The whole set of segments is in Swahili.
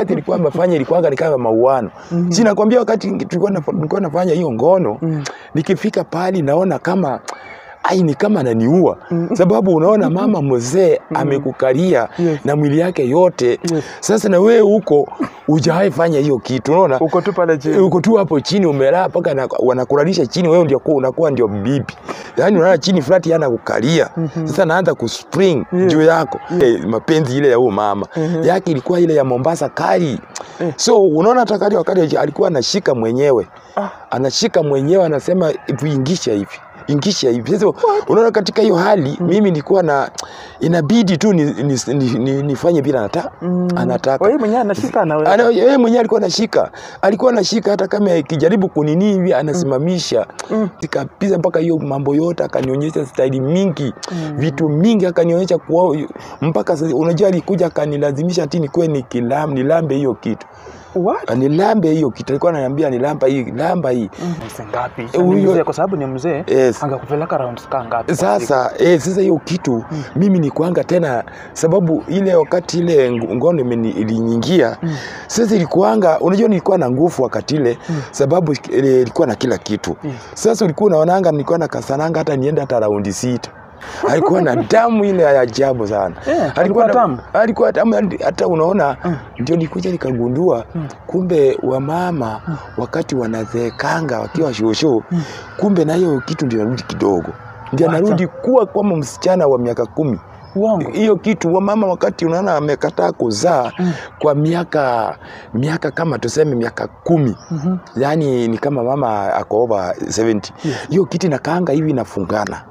wakati ilikuwa amefanya ilikuwa ni kama mauano mm si nakwambia wakati tulikuwa naf- nilikuwa nafanya hiyo ngono Mm. nikifika pali naona kama ai ni kama ananiua sababu unaona mama mzee amekukalia Yes. na mwili yake yote Yes. sasa na wewe huko hujawahi fanya hiyo kitu unaona Uko tu pale chini. uko tu hapo chini umelala mpaka na- wanakulalisha chini wewe ndio kuwa- unakuwa ndio bibi yaani unalala chini flat yana kukalia sasa naanza kuspring Yes. juu yako Eh, mapenzi ile ya huyo mama yake ilikuwa ile ya Mombasa kali so unaona hata kali wakati alikuwa anashika mwenyewe Ah. anashika mwenyewe anasema tuingisha hivi ingisha hivi sasa unaona katika hiyo hali mimi nilikuwa na inabidi tu ni, ni, ni, ni, nifanye vile anataka anataka Wewe mwenyewe anashika na ana wewe. yeye mwenyewe alikuwa anashika, alikuwa anashika hata kama ikijaribu kunini hivi anasimamisha kabisa, mpaka hiyo mambo yote akanionyesha staili mingi vitu mingi akanionyesha kwa mpaka sasa, unajua alikuja akanilazimisha ati nikuwe nikilam nilambe hiyo kitu What? nilambe hiyo kitu, alikuwa ananiambia nilamba hii lamba hii Pesa ngapi? Eh, Ni huyo- mzee kwa sababu ni mzee. Yes. Angekupeleka rounds ka ngapi? kwa siku? Sasa eh, sasa hiyo kitu mimi ni kuanga tena, sababu ile wakati ile ng- ngono imeni- ilinyingia sasa ilikuanga, unajua nilikuwa na nguvu wakati ile sababu ile ilikuwa na kila kitu. Sasa ulikuwa unaonanga nilikuwa na kasananga hata niende hata raundi sita alikuwa na damu ile ya ajabu sana Eh, alikuwa na- tamu? alikuwa tamu hata unaona ndio nikuja nikagundua kumbe wamama wakati wanazeekanga wakiwa shosho kumbe na hiyo kitu ndio narudi kidogo ndio Wacha. narudi kuwa kama msichana wa miaka kumi Uongo. hiyo kitu wamama wakati unaona amekataa kuzaa kwa miaka miaka kama tuseme miaka kumi Mhm. yaani ni kama mama ako over 70 hiyo kitu inakaanga hivi inafungana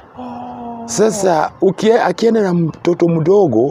sasa ukie, akienda na mtoto mdogo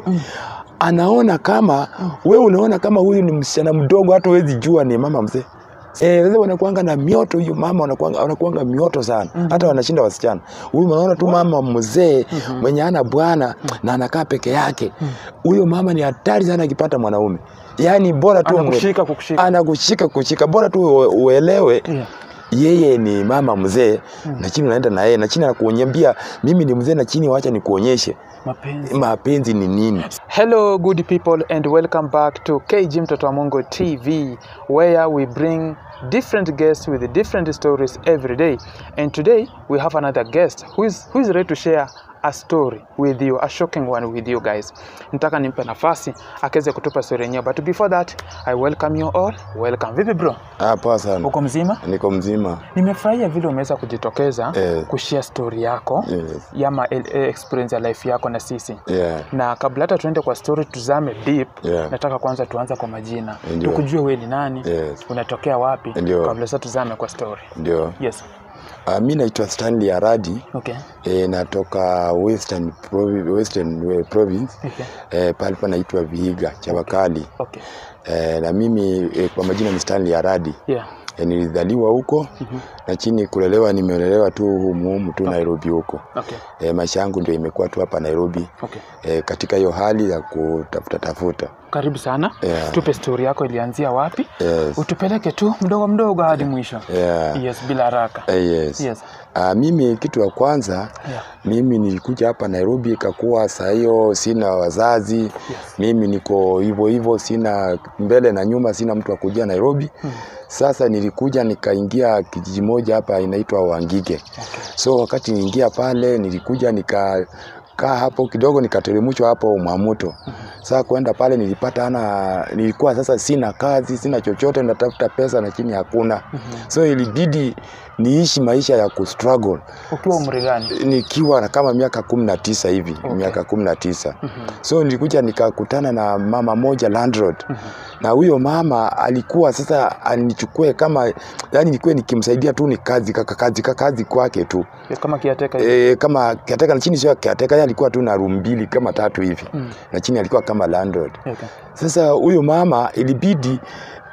anaona kama wewe unaona kama huyu ni msichana mdogo, hata huwezi jua ni mama mzee. Eh, sasa wanakuanga na mioto hiyo mama wanakuanga, wanakuanga mioto sana hata wanashinda wasichana. Huyu unaona tu mama mzee mwenye ana bwana na anakaa peke yake, huyo mama ni hatari sana akipata mwanaume, yaani bora tu Anakushika kukushika. anakushika kushika, bora tu ue- uelewe Yeah. yeye ni mama mzee na chini unaenda na yeye na chini anakuonyambia mimi ni mzee na chini wacha nikuonyeshe Mapenzi. mapenzi ni nini Hello, good people, and welcome back to KG Mtoto wa Mungu TV, where we bring different guests with different stories every day. And today we have another guest who is, who is ready to share a story with you, a shocking one with you guys. Nataka nimpe nafasi akaweze kutupa story yenyewe, but before that I welcome you all. Welcome. Vipi bro, ah, poa sana uko mzima? niko mzima Nimefurahia vile umeweza kujitokeza Eh. kushare story yako yes. yama eh, experience ya life yako na sisi yeah. na kabla hata tuende kwa story tuzame deep Yeah. nataka kwanza tuanze kwa majina Ndio. tukujue we ni nani Yes. unatokea wapi Ndio. kabla sasa tuzame kwa story ndio yes ah, mi naitwa Stanley Aradi okay e, natoka Western, Provi Western eh, Province okay e, pale panaitwa Vihiga Chabakali okay e, na mimi e, kwa majina ni Stanley Aradi yeah e, nilizaliwa huko na chini kulelewa nimelelewa tu humu humu tu Nairobi huko okay e, maisha yangu ndio imekuwa tu hapa Nairobi okay e, katika hiyo hali ya kutafuta tafuta karibu sana Yeah. tupe story yako ilianzia wapi yes. utupeleke tu mdogo mdogo hadi mwisho Yeah. yes bila haraka Eh, yes. yes Ah, mimi kitu ya kwanza yeah mimi nilikuja hapa Nairobi ikakuwa saa hiyo sina wazazi mimi niko hivyo hivyo sina mbele na nyuma sina mtu wa kujia Nairobi sasa nilikuja nikaingia kijiji moja hapa inaitwa Wangige so wakati niingia pale nilikuja nika kaa hapo kidogo nikateremshwa hapo Mwamuto. Sasa kwenda pale nilipata ana nilikuwa sasa sina kazi, sina chochote, natafuta pesa na chini hakuna. So ilibidi niishi maisha ya kustruggle ukiwa umri gani nikiwa na kama miaka kumi na tisa hivi Okay. miaka kumi na tisa so nilikuja nikakutana na mama moja landlord na huyo mama alikuwa sasa anichukue kama yani nikuwe nikimsaidia tu ni kazi kaka kazi kaka kazi kwake tu kama kiateka hivi. e, kama kiateka na chini sio kiateka yeye alikuwa tu na room mbili kama tatu hivi Mm. na chini alikuwa kama landlord okay sasa huyo mama ilibidi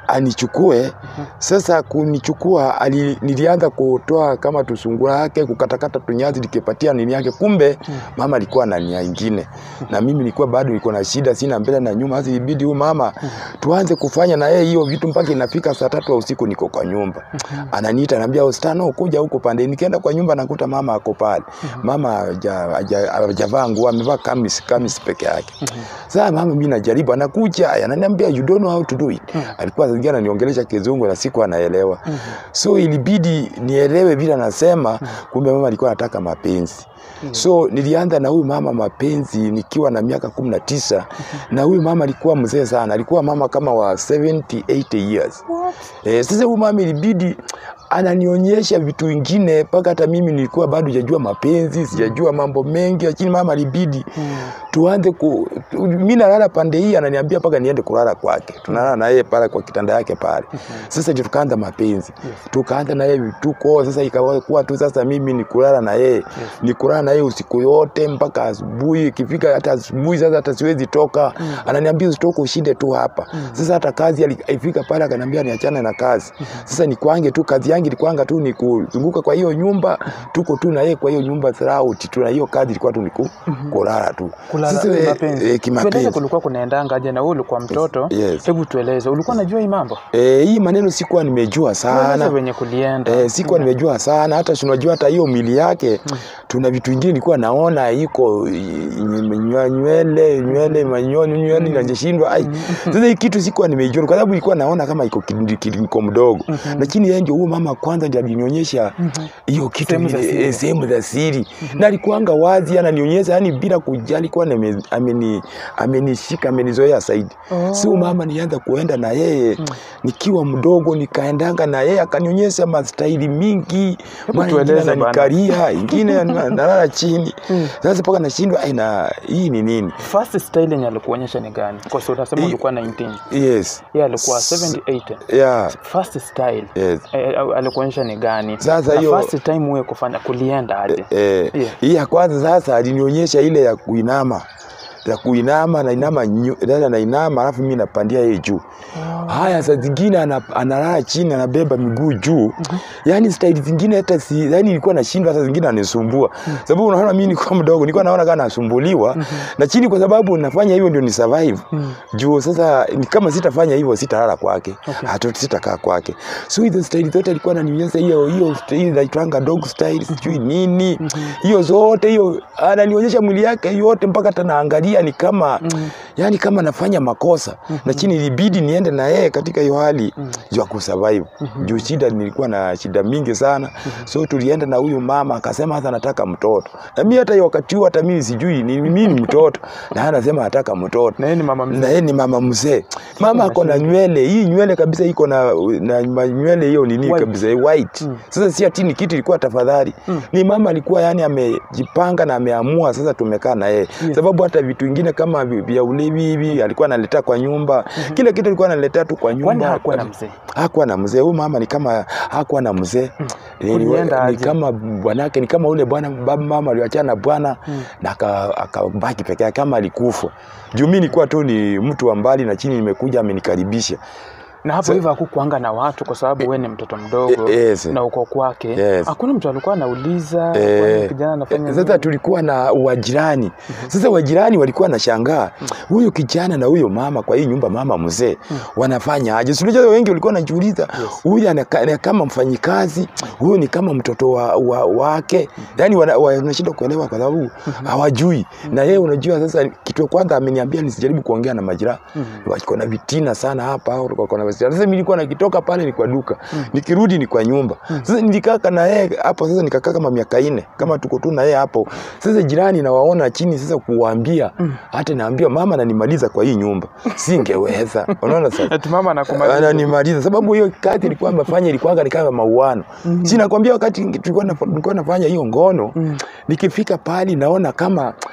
anichukue. Sasa kunichukua ali, nilianza kutoa kama tusungura yake kukatakata tunyazi nikipatia nini yake, kumbe mama alikuwa na nia ingine, na mimi nilikuwa bado niko na shida, sina mbele na nyuma. Sasa ibidi huyu mama tuanze kufanya na yeye hiyo vitu mpaka inafika saa tatu ya usiku, niko kwa nyumba, ananiita ananiambia, Ostano, kuja huko pande. Nikienda kwa nyumba nakuta mama ako pale, mama haja- haja- hajavaa nguo, amevaa kamis kamis peke yake. Sasa mama, mimi najaribu, anakuja ananiambia you don't know how to do it. Alikuwa zingia ananiongelesha kizungu na siku anaelewa, so ilibidi nielewe vile anasema. Kumbe mama alikuwa anataka mapenzi. So nilianza na huyu mama mapenzi nikiwa na miaka kumi na tisa na huyu mama alikuwa mzee sana, alikuwa mama kama wa 70 80 years. Eh, sasa huyu mama ilibidi ananionyesha vitu vingine mpaka hata mimi nilikuwa bado sijajua mapenzi, sijajua mambo mengi, lakini mama alibidi tuanze ku tu- mimi nalala pande hii, ananiambia mpaka niende kulala kwake. Tunalala na yeye pale kwa kitanda yake pale. Sasa ndio tukaanza mapenzi, tukaanza na yeye vituko. Sasa ikawa tu sasa mimi ni kulala na yeye, ni kulala na yeye usiku yote mpaka asubuhi. Ikifika hata asubuhi sasa hata siwezi toka, ananiambia usitoke, ushinde tu hapa. Sasa hata kazi ali- ifika pale akaniambia niachane na kazi. Sasa ni kwange tu, kazi yangu ilikuwanga tu ni kuzunguka kwa hiyo nyumba, tuko tu na yeye kwa hiyo nyumba throughout tu, na hiyo kazi ilikuwa tu ni ku- kulala tu. kulala Sasa, eh, kimapenzi. eh, Tueleze kimapenzi. kulikuwa kunaendanga aje na wewe ulikuwa mtoto. Yes. Hebu tueleze, ulikuwa unajua hii mambo? Eh, hii maneno sikuwa nimejua Tueleze sana. venye kulienda. Eh, sikuwa nimejua sana hata si unajua hata hiyo mili yake tuna vitu vingine nilikuwa naona iko i- nywe- nywele nywele manyoni nywele najeshindwa ai sasa hii kitu sikuwa nimeijua kwa sababu nilikuwa naona kama iko kid- kid- niko mdogo lakini yeye ndio huyo mama kwanza ndiye alinionyesha hiyo kitu Sehemu za vile, siri. eh, sehemu za siri na alikuanga wazi ananionyesha yani bila kujali alikuwa nime- ameni amenishika amenizoea zaidi Oh. si huyu mama nianza kuenda na yeye nikiwa mdogo nikaendanga na yeye akanionyesha mastaili mingi mara ingine tueleze bana. ananikaria ingine ana- nalala chini sasa mpaka nashindwa ai na hii ni nini First style yenye alikuonyesha ni gani? Kwa sababu unasema Hii- ulikuwa 19. yes Yeye alikuwa S- 78. yeah First style yes eh, alikuonyesha ni gani? Sasa Na hiyo- first time wewe kufanya kulienda aje? eh, Yeah. hii ya kwanza sasa alinionyesha ile ya kuinama ya kuinama nainama nyu- dada nainama alafu mimi napandia yeye juu haya saa zingine ana- analala chini anabeba miguu juu yani staili zingine hata si yani nilikuwa nashindwa saa zingine anisumbua sababu unaona mimi nilikuwa mdogo nilikuwa naona kama nasumbuliwa na chini kwa sababu nafanya hivyo ndio ni survive juu sasa ni kama sitafanya hivyo sitalala kwake Okay. hata sitakaa kwake so hizo staili zote alikuwa ananionyesha hiyo hiyo staili naitwanga dog style sijui nini hiyo zote hiyo ananionyesha mwili yake yote mpaka hata naangalia ni kama yani kama nafanya makosa na chini ilibidi niende na yeye katika hiyo hali ya kusurvive juu shida nilikuwa na shida mingi sana so tulienda na huyu mama akasema hata nataka mtoto na mimi hata hiyo wakati huo hata mimi sijui ni mimi ni mtoto na yeye anasema anataka mtoto Na yeye ni mama mzee. na yeye ni mama mzee. Mama ako na nywele hii nywele kabisa iko na, na ma- nywele hiyo nini White. kabisa eh, white. Sasa si ati ni kitu ilikuwa tafadhali. Ni mama alikuwa yani amejipanga na ameamua sasa tumekaa na yeye. Sababu hata vitu vingine kama vi- vya ulevi hivi alikuwa analetea kwa nyumba. Kila kitu alikuwa analetea tu kwa Kwani nyumba. hakuwa na mzee? Hakuwa na mzee. Huyu mama ni kama hakuwa na mzee. Ni, Kulienda ni aje? kama bwanake ni kama ule bwana baba mama aliachana na bwana na aka- akabaki peke yake kama alikufa. Juu mimi nilikuwa tu ni mtu wa mbali na chini nimekuja amenikaribisha. Na hapo hivyo hakukuanga na watu kwa sababu wewe ni mtoto mdogo Eh, yes. na uko kwake. Yes. Hakuna mtu alikuwa anauliza Eh, kwani kijana anafanya Sasa nini? tulikuwa na wajirani. Sasa wajirani walikuwa na shangaa huyu kijana na huyo mama kwa hii nyumba, mama mzee wanafanya aje? Si unajua wengi walikuwa wanajiuliza huyu anaka- ni kama mfanyikazi, huyu ni kama mtoto wa, wa, wake. Yani wana- wanashindwa kuelewa kwa sababu hawajui. Na yeye unajua, sasa kitu ya kwanza ameniambia nisijaribu kuongea na majirani, wako na vitina sana hapa, au wako na vitina. Sasa mimi nilikuwa nikitoka pale ni kwa duka, nikirudi ni kwa nyumba. Sasa nilikaa na yeye hapo, sasa nikakaa kama miaka nne kama tuko tu na yeye hapo. Sasa jirani nawaona chini, sasa kuwaambia hata naambia mama ananimaliza kwa hii nyumba, singeweza. Unaona sasa Ati mama anakumaliza. ananimaliza sababu hiyo kazi ilikuwa amefanya ilikuwa ni kama mauano. Si nakwambia wakati tulikuwa naf- nilikuwa nafanya hiyo ngono, nikifika pale naona kama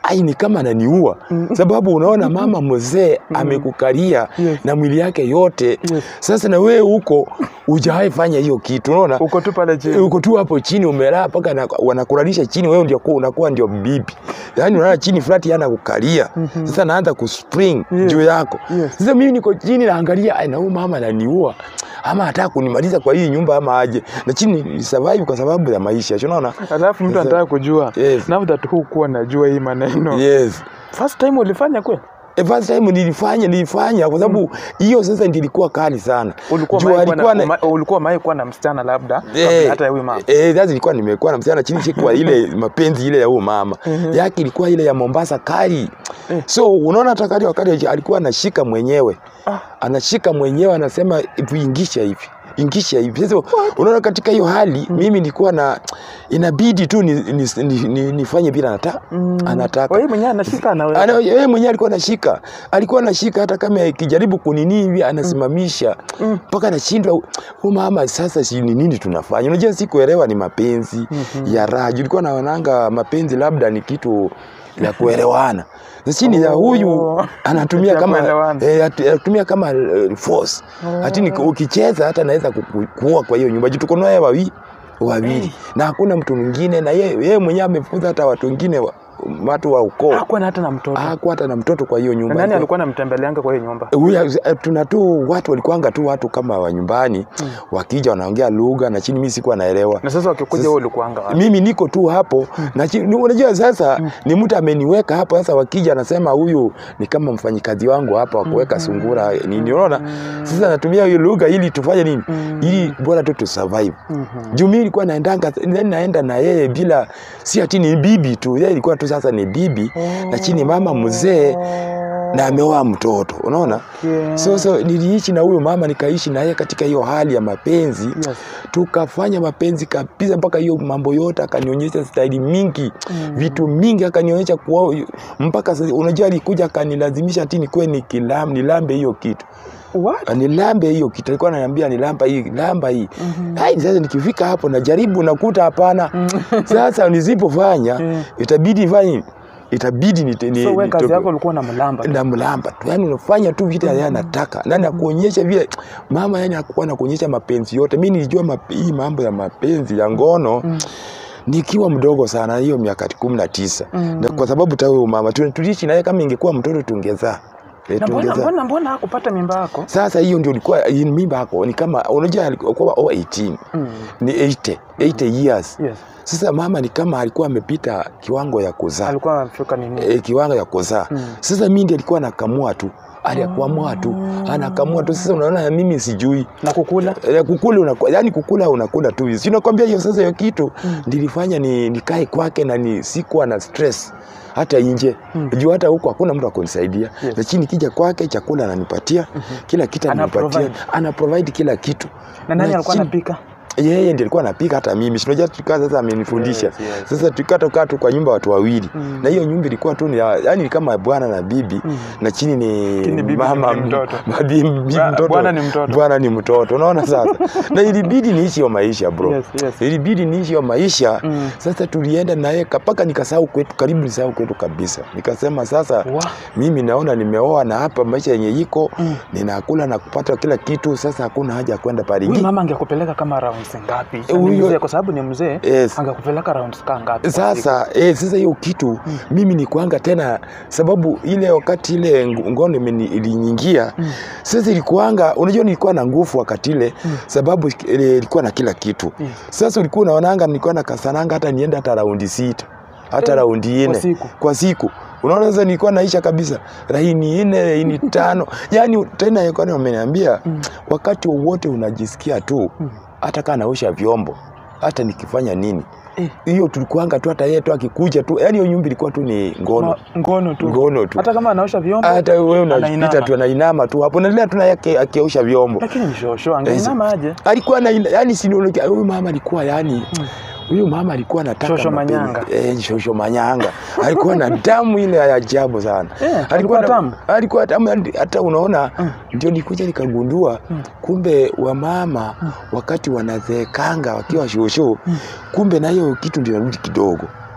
ai ni kama ananiua sababu unaona mama mzee amekukalia Yes. na mwili yake yote Yes. sasa na wewe huko hujawahi fanya hiyo kitu unaona uko tu pale chini uko tu hapo chini umelala mpaka na- wanakulalisha chini wewe ndio kuwa- unakuwa ndio bibi yaani unalala chini flat yana kukalia sasa naanza kuspring Yes. juu yako Yes. sasa mimi niko chini naangalia ai na huyu mama ananiua ama anataka kunimaliza kwa hii nyumba ama aje na chini ni survive kwa sababu ya maisha si unaona alafu mtu Sasa- anataka kujua Yes. now that hukuwa najua hii maneno yes first time ulifanya kweli The first time nilifanya nilifanya kwa sababu hiyo sasa ndio ilikuwa kali sana ulikuwa Juu mai kuwa alikuwa na, na- uma- ulikuwa mai kuwa na msichana labda kabla Eh, hata ya huyu mama Eh, sasa nilikuwa nimekuwa na msichana chini sikwa ile mapenzi ile ya huyo mama. Yake ilikuwa ile ya Mombasa kali. So unaona hata kali wakati alikuwa anashika mwenyewe. Ah. Anashika mwenyewe anasema tuingisha hivi. Ingisha hivi. Sasa unaona katika hiyo hali mimi nilikuwa na inabidi tu ni, ni, ni, ni, nifanye bila anataka. Anataka. wewe mwenyewe anashika na Ana- wewe yeye mwenyewe alikuwa anashika, alikuwa anashika hata kama ikijaribu kunini hivi anasimamisha mpaka anashindwa. Huyu mama sasa, si ni nini tunafanya? Unajua, sikuelewa ni mapenzi ya raha. Ulikuwa naonanga mapenzi labda ni kitu ya kuelewana chini ya huyu Oh. anatumia Ya kama kuelewana. eh, atu- anatumia kama eh, force hati ni- ukicheza hata naweza kuku- kuua kwa hiyo nyumba juu tuko naye wawili wawili na hakuna mtu mwingine na yeye yeye mwenyewe amefunza hata watu wengine wa, watu wa ukoo hakuwa na hata na mtoto hakuwa hata na mtoto kwa hiyo na nyumba. nani alikuwa anamtembeleanga kwa hiyo nyumba Huyu, eh, tuna tu watu walikuanga tu watu kama wa nyumbani wakija wanaongea lugha na chini, mimi sikuwa naelewa. na sasa wakikuja wewe ulikuanga wapi Mimi niko tu hapo na chini, ni- unajua sasa ni mtu ameniweka hapo. Sasa wakija anasema huyu ni kama mfanyikazi wangu hapa wa kuweka sungura nini, unaona. Sasa natumia hiyo lugha ili tufanye nini, ili bora tu tu survive. Juu mimi nilikuwa naendanga then naenda na yeye bila, si ati ni bibi tu, yeye ilikuwa tu sasa ni bibi na chini mama mzee na ameoa mtoto unaona Okay. so, so niliishi na huyo mama nikaishi na yeye katika hiyo hali ya mapenzi Yes. tukafanya mapenzi kabisa mpaka hiyo mambo yote akanionyesha staili mingi vitu mingi akanionyesha kuwa mpaka sasa unajua alikuja akanilazimisha ati nikuwe nikilam nilambe hiyo kitu What? nilambe hiyo kitu alikuwa ananiambia nilamba hii lamba hii Hai, sasa nikifika hapo najaribu nakuta hapana sasa nisipofanya Mm. itabidi fanye itabidi ni, ni, so wewe kazi nitoke- yako ulikuwa na mlamba na mlamba tu yani unafanya tu vile yeye anataka na nakuonyesha vile mama yani akuwa nakuonyesha mapenzi yote mi nilijua map, hii mambo ya mapenzi ya ngono nikiwa mdogo sana hiyo miaka kumi na tisa na kwa sababu ta huyo mama tu- tuliishi naye kama ingekuwa mtoto tungezaa Eh, na mbona tungezaa mbona mbona hakupata mimba yako sasa hiyo ndio ilikuwa hii mimba yako ni kama unajua alikuwa over 18 Mm. ni 80 80 years yes sasa mama ni kama alikuwa amepita kiwango ya kuzaa alikuwa amefika nini e, kiwango ya kuzaa Mm. sasa mimi ndiye alikuwa anakamua tu aliakamua tu anakamua tu sasa unaona mimi sijui na kukula Eh, kukula unaku, yani kukula unakula tu si nakwambia hiyo sasa hiyo kitu ndilifanya ni nikae kwake na ni sikuwa na stress hata nje juu hata huko hakuna mtu akunisaidia Yes. lakini kija kwake chakula ananipatia kila kitu Ana ananipatia provide. ana provide kila kitu na nani Na alikuwa chini- anapika yeye ndiye alikuwa anapika hata mimi sinajua tukaa sasa amenifundisha Yes, yes. sasa tukaa tukaa tu kwa nyumba watu wawili Mm. na hiyo nyumba ilikuwa tu ni ya- yani ni kama bwana na bibi na chini ni Chini bibi mama ni mtoto. bibi- bibi Bwa- mtoto bwana ni mtoto. bwana ni mtoto unaona sasa na ilibidi niishi hiyo maisha bro Yes, yes. ilibidi niishi hiyo maisha Mm. sasa tulienda naye mpaka nikasahau kwetu karibu nisahau kwetu kabisa nikasema sasa Wa. mimi naona nimeoa na hapa maisha yenye iko ninakula na kupata kila kitu sasa hakuna haja ya kwenda pale huyu Ingi- mama angekupeleka kama rounds ngapi Na ni Huyo- mzee kwa sababu ni mzee Yes. angekupeleka rounds kaa ngapi kwa siku? sasa eh, sasa hiyo kitu mimi ni kuanga tena sababu ile wakati ile ng- ngono imeni- ilinyingia sasa ilikuanga unajua nilikuwa na nguvu wakati ile sababu ile ilikuwa na kila kitu Yes. sasa ulikuwa unaonanga nilikuwa na kasananga hata niende hata raundi sita hata Eh, raundi kwa nne siku. kwa siku unaona sasa nilikuwa naisha kabisa laini nne laini tano yani tena ilikuwa wameniambia wakati wowote unajisikia tu hata kaa naosha vyombo hata nikifanya nini Eh. hiyo tulikuanga tu hata yeye tu akikuja tu yani hiyo nyumba ilikuwa tu ni ngono Ma- ngono tu ngono tu hata kama anaosha vyombo hata wewe unapita anainama. tu anainama tu hapo naendelea tu naye aki- akiosha vyombo lakini mshosho angeinama aje alikuwa na yani si huyu mama alikuwa yani huyu mama alikuwa anataka Shosho mapenzi. manyanga. eh, shosho manyanga alikuwa na damu ile ya ajabu sana Eh, alikuwa na- tamu? alikuwa tamu yani hata unaona ndio nikuja nikagundua kumbe wamama wakati wanazeekanga wakiwa shosho kumbe na hiyo kitu ndio narudi kidogo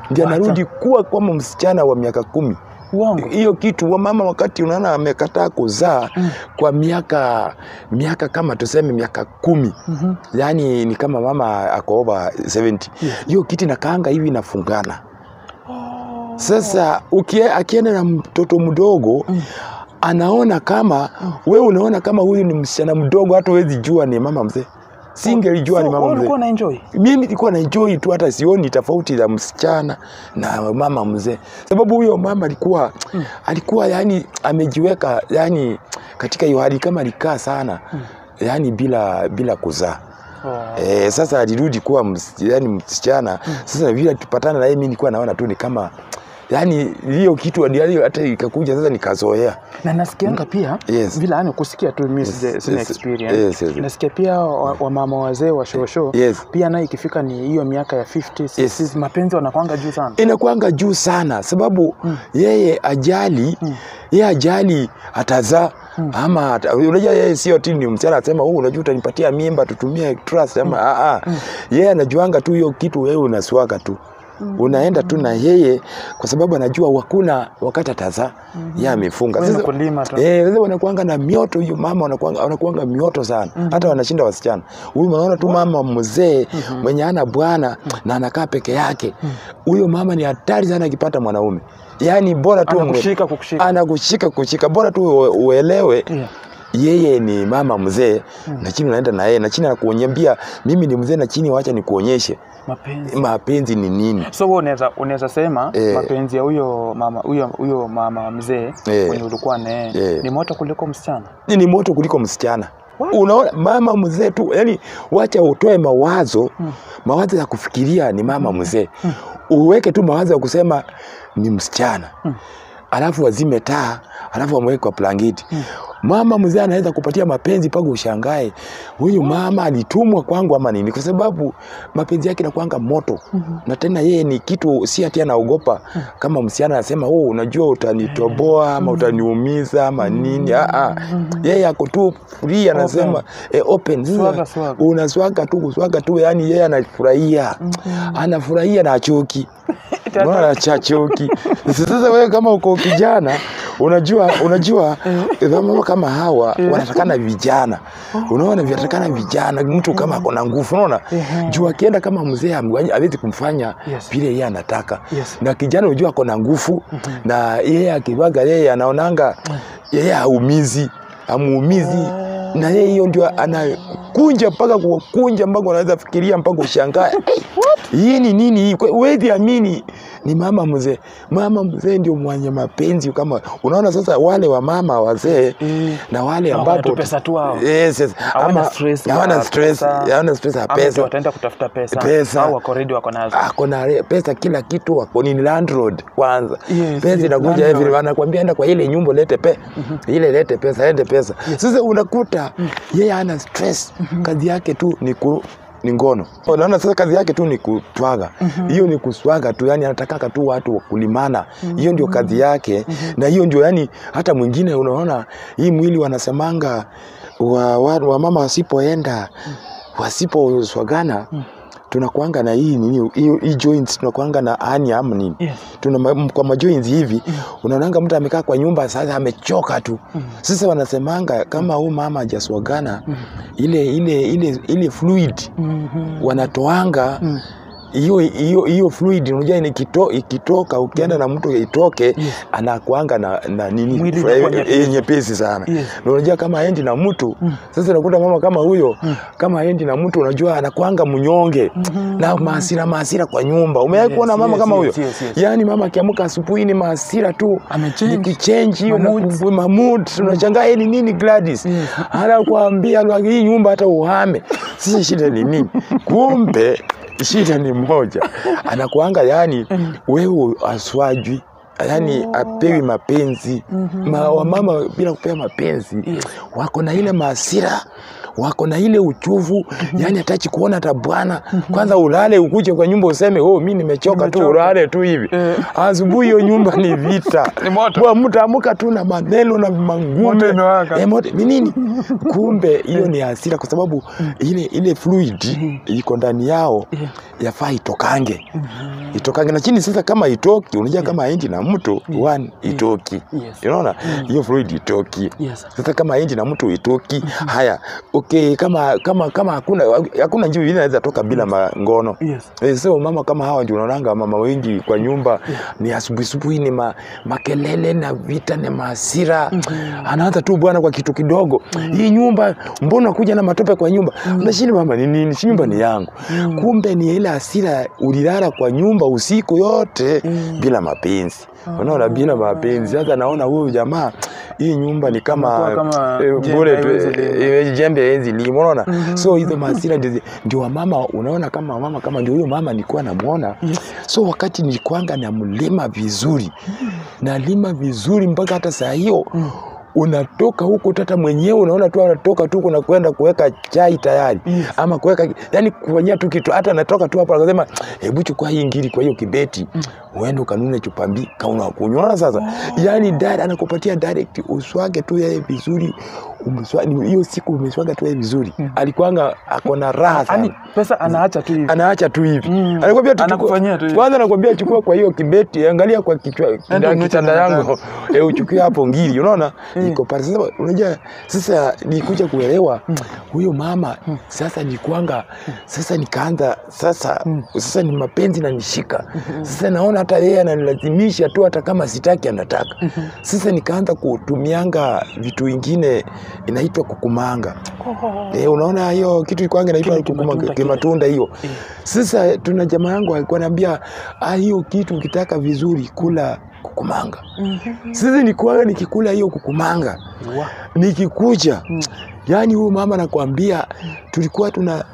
ndio Wacha. anarudi kuwa kama msichana wa miaka kumi Uongo. hiyo kitu wa mama wakati unaona amekataa kuzaa kwa miaka miaka kama tuseme miaka kumi Mhm. yaani ni kama mama ako over 70 hiyo kitu inakaanga hivi inafungana sasa ukie, akienda na mtoto mdogo anaona kama we unaona kama huyu ni msichana mdogo hata huwezi jua ni mama mzee singelijua ni So, mama wewe mzee ulikuwa na enjoy? mimi nilikuwa na enjoy tu hata sioni tofauti za msichana na mama mzee sababu huyo mama alikuwa alikuwa yani amejiweka yani katika hiyo hali kama alikaa sana yani bila bila kuzaa Oh. Eh, sasa alirudi kuwa ms, yani msichana sasa vile tupatana na yeye mimi nilikuwa naona tu ni kama yani hiyo kitu hadi hata ikakuja sasa nikazoea na nasikianga pia Yes. vile yani kusikia tu mimi Yes, sija- sina yes, experience yes, yes. nasikia pia wa- wamama wazee wa shosho Yes. pia naye ikifika ni hiyo miaka ya 50 60 mapenzi wanakwanga juu sana inakuanga juu sana sababu yeye ajali yeye ajali atazaa ama ata- unajua yeye sio ti ni msichana asema huu unajua utanipatia mimba tutumie trust ama ah, ah. yeye anajuanga tu hiyo kitu wewe unaswaga tu unaenda tu na yeye kwa sababu anajua hakuna wakati atazaa yeye amefunga Wewe ni Sasa- kulima tu. Eh, sasa wanakuanga na mioto hiyo mama wanakuanga, wanakuanga mioto sana hata wanashinda wasichana huyu unaona tu mama mzee mwenye ana bwana na anakaa peke yake huyo mama ni hatari sana akipata mwanaume yaani bora tu Anakushika kukushika. anakushika kushika bora tu ue- uelewe Yeah. yeye ni mama mzee na chini unaenda na yeye na chini anakuonyambia mimi ni mzee na chini wacha nikuonyeshe mapenzi mapenzi ni nini so wewe unaweza unaweza sema Eh. mapenzi ya huyo mama huyo huyo mama mzee Eh. mwenye ulikuwa naye Eh. ni moto kuliko msichana Ni- ni moto kuliko msichana What? unaona mama mzee tu yani wacha utoe mawazo mawazo ya kufikiria ni mama mzee uweke tu mawazo ya kusema ni msichana alafu wazime taa alafu wamweke kwa blanketi mama mzee anaweza kupatia mapenzi mpaka ushangae huyu mama alitumwa kwangu ama nini kwa sababu mapenzi yake nakwanga moto na tena yeye ni kitu si ati anaogopa kama msichana anasema oh, unajua utanitoboa ama utaniumiza ama nini ah, ah. yeye ako tu free anasema eh, open Sasa, Swaga, swaga. unaswaga tu kuswaga tu yani yeye anafurahia anafurahia na achoki Unaona chachoki. Sasa wewe kama uko kijana unajua unajua mama kama hawa wanatakana vijana. Unaona vinatakana vijana mtu kama ako na nguvu unaona? Juu akienda kama mzee hamwanyi- hawezi kumfanya Yes. vile yeye anataka. Yes. Na kijana unajua ako na nguvu na yeye akivaga yeye anaonanga yeye haumizi amuumizi na yeye hiyo ndio anakunja mpaka kukunja mpaka unaweza fikiria mpaka ushangae hii ni nini hii Kwe- huwezi amini ni mama mzee mama mzee ndio mwenye mapenzi kama unaona sasa wale wa mama wazee Eh. na wale Na ambapo wana tu pesa tu hao. yes, yes. Hawana Ama- stress hawana ya stress pesa. hawana stress ya Ama ndio pesa wataenda kutafuta pesa, Pesa. au wako ready wako nazo ako na re- pesa kila kitu wako ni landlord kwanza Yes, pesa yes, inakuja landlord. hivi wanakuambia enda kwa ile nyumba lete pe ile lete pesa lete pesa sasa unakuta yeye ana stress kazi yake tu ni ku ni ngono unaona sasa kazi yake tu ni kutwaga hiyo ni kuswaga tu yani anatakaka tu watu wa kulimana hiyo ndio kazi yake na hiyo ndio yani hata mwingine unaona hii mwili wanasemanga wa, wa, wa mama wasipoenda wasiposwagana tunakuanga na hii nini hiyo hii joints tunakuanga na hernia ama nini Yes. tuna ma- kwa majoints hivi unaonanga mtu amekaa kwa nyumba sasa amechoka tu sasa wanasemanga kama huyu mama hajaswagana ile ile ile ile fluid wanatoanga hiyo hiyo hiyo fluid unajua ni ikito, ikitoka ukienda na mtu itoke anakuanga na, na nini Mwili fra- inakuwa nyepesi. eh, nyepesi sana Yes. na unajua kama aendi na mtu sasa unakuta mama kama huyo kama aendi na mtu unajua anakuanga mnyonge na maasira maasira kwa nyumba umewahi Yes, kuona mama yes, kama huyo yes, yes, yes. yaani mama akiamka asubuhi ni maasira tu Amechange. nikichange hiyo na Mamood. kuvu- mamood unashangaa hii ni nini Gladys anakuambia "Lwa, hii nyumba hata uhame sasa shida ni nini kumbe shida ni moja anakuanga yani wewe aswajwi yani apewi mapenzi Ma, wamama bila kupewa mapenzi wako na ile maasira wako na ile uchuvu yani hatachi kuona hata bwana kwanza ulale ukuje kwa nyumba useme oh mi nimechoka tu Nimechoka. ulale tu hivi Eh. asubuhi hiyo nyumba ni vita Ni moto. Bwa, mtaamka tu na maneno na mangume Moto imewaka. Eh, moto- ni nini kumbe hiyo ni hasira kwa sababu ile ile fluid iko ndani yao yafaa itokange itokange lakini sasa kama itoki unajua kama haendi na mtu one itoki Yes. unaona hiyo fluid itoki Yes. sasa kama haendi na mtu itoki haya okay kama kama kama hakuna hakuna njia ingine inaweza toka bila mangono Yes. Eh, so mama kama hawa ndio unaonanga mama wengi kwa nyumba ni asubuhi asubuhi ni ma, makelele na vita na maasira anaanza tu bwana kwa kitu kidogo hii nyumba mbona kuja na matope kwa nyumba unashini mama ni nini si nyumba ni yangu kumbe ni ile hasira ulilala kwa nyumba usiku yote bila mapenzi unaona bila mapenzi sasa naona huyu jamaa hii nyumba ni kama, Imekuwa kama eh, jembe bure tu haiwezi eh, lima. eh, jembe hawezi lima unaona so hizo maasira ndio zi- ndio wamama unaona kama mama kama ndio huyo mama nilikuwa namwona so wakati nilikuanga namlima vizuri nalima vizuri mpaka hata saa hiyo unatoka huko tata mwenyewe unaona tu anatoka tu kuna kwenda kuweka chai tayari Yes. ama kuweka yani kufanyia tu kitu hata anatoka tu hapo akasema hebu chukua hii ngiri kwa hiyo kibeti uende ukanune chupa mbili kauna kunywa unaona sasa yani dada anakupatia direct uswage tu yeye vizuri umswa- hiyo siku umeswaga tu yeye vizuri alikuanga ako na raha sana Ani pesa anaacha tu hivi. anaacha tu hivi Mm. anakwambia tu chukua- Anakufanyia tu hivi. kwanza anakwambia chukua kwa hiyo kibeti angalia kwa kichwa Enda unuche kitanda na yangu e, uchukue hapo ngiri unaona Mm. iko pale sasa unajua sasa nikuja kuelewa huyo mama sasa nikuanga sasa nikaanza sasa sasa ni mapenzi nanishika sasa naona hata yeye ananilazimisha tu hata kama sitaki anataka sasa nikaanza kutumianga vitu ingine inaitwa kukumanga Eh, unaona hiyo kitu ilikuwanga inaitwa Kile kukuma- kimatunda kile. kimatunda hiyo. Sasa tuna jamaa yangu alikuwa ananiambia ah, hiyo kitu ukitaka vizuri kula kukumanga. Sasa nikuaga nikikula hiyo kukumanga Wa. nikikuja yani huyu mama nakwambia tulikuwa tuna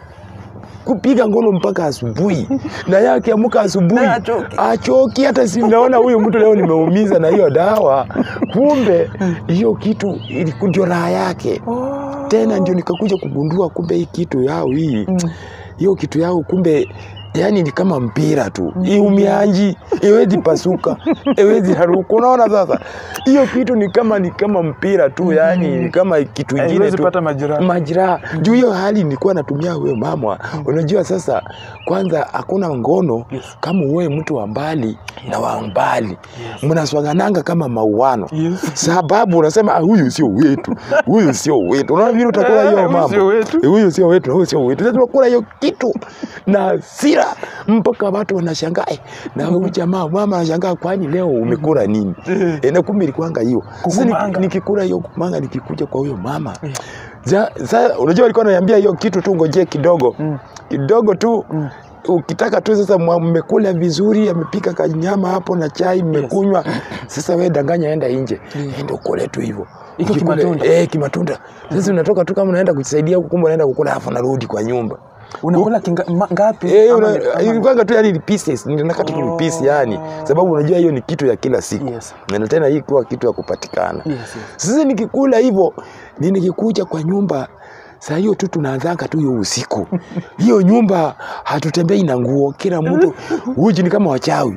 kupiga ngono mpaka asubuhi na yeye akiamka asubuhi Naye achoki. achoki hata si naona huyu mtu leo nimeumiza na hiyo dawa kumbe hiyo kitu iliku- ndio raha yake tena ndio nikakuja kugundua kumbe hii kitu yao hii hiyo kitu yao kumbe yani ni kama mpira tu iumianji iwezi pasuka iwezi haruka unaona sasa hiyo kitu ni kama ni kama mpira tu yani ni kama kitu ingine Haiwezi tu pata majeraha. majiraha juu hiyo hali nilikuwa natumia huyo mama unajua sasa kwanza hakuna ngono Yes. kama uwe mtu wa mbali na wa mbali mnaswangananga kama mauano Yes. sababu unasema "Ah, huyu sio wetu huyu sio wetu unaona vile utakula Eh, hiyo huyu mambo sio wetu. Eh, huyu sio wetu na huyu sio wetu sasa tunakula hiyo kitu na hasira mpaka watu wanashangaa eh, na huyu jamaa mama anashangaa kwani leo umekula nini eh, na kumbe ilikuanga hiyo sasa Kukumanga. niki- nikikula hiyo kukumanga nikikuja kwa huyo mama Ja- Sasa unajua alikuwa ananiambia hiyo kitu tu ngojee kidogo Mm. kidogo tu ukitaka tu sasa mwa- mmekula vizuri amepika kanyama hapo na chai mmekunywa sasa we danganya enda nje enda ukule tu hivyo Iko Ukikula- kimatunda. eh kimatunda sasa unatoka tu kama unaenda kujisaidia huko kumbe unaenda kukula alafu narudi kwa nyumba Unakula kinga, ma, ngapi? Eh, Ama una- ni- ama- ilikuwanga tu yani ni pieces ninakata tu ni piece yani sababu unajua hiyo ni kitu ya kila siku Yes. na tena hii kuwa kitu ya kupatikana Yes, yes. sasa nikikula hivyo ni nikikuja kwa nyumba saa hiyo tu tunaanzanga tu hiyo usiku hiyo nyumba hatutembei na nguo kila mtu uji ni kama wachawi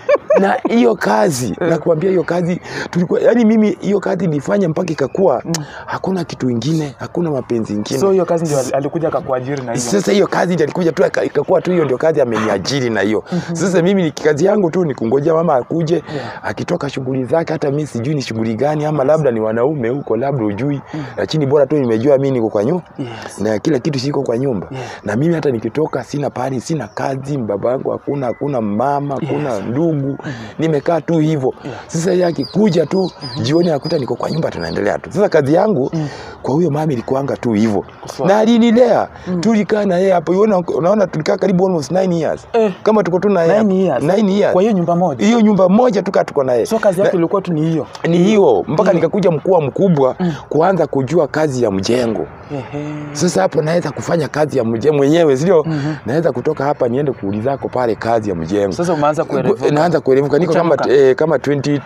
na hiyo kazi nakuambia hiyo kazi tulikuwa yani mimi hiyo kazi nilifanya mpaka ikakuwa hakuna kitu ingine hakuna mapenzi ingine So hiyo kazi ndio al- alikuja akakuajiri na hiyo. sasa hiyo kazi ndio alikuja tu aka- ikakuwa tu hiyo ndio kazi ameniajiri na hiyo sasa mimi ni kazi yangu tu ni kungojea mama akuje akitoka shughuli zake hata mi sijui ni shughuli gani ama labda ni wanaume huko labda ujui lakini bora tu nimejua mi niko kwa nyumba Yes. na kila kitu siko kwa nyumba Yeah. na mimi hata nikitoka sina pahali sina kazi baba yangu hakuna hakuna mama hakuna ndugu nimekaa tu hivyo sasa yeye akikuja tu jioni akuta niko kwa nyumba tunaendelea tu sasa kazi yangu kwa huyo mama ilikuanga tu hivyo Kuswa- na alinilea tulikaa na yeye hapo unaona, unaona tulikaa karibu almost 9 years Eh. kama tuko tu na yeye Nine hapo. years. Nine years Kwa hiyo nyumba moja. hiyo nyumba moja tukaa tuko na yeye So kazi yako ilikuwa tu ni hiyo. ni hiyo mpaka nikakuja mkuu mkubwa kuanza kujua kazi ya mjengo Ehe. sasa hapo naweza kufanya kazi ya mjengo mwenyewe sio naweza kutoka hapa niende kuulizako pale kazi ya mjengo Sasa umeanza kuelewa. naanza naanza kuerevuka niko kama Kuchanuka. eh, kama 22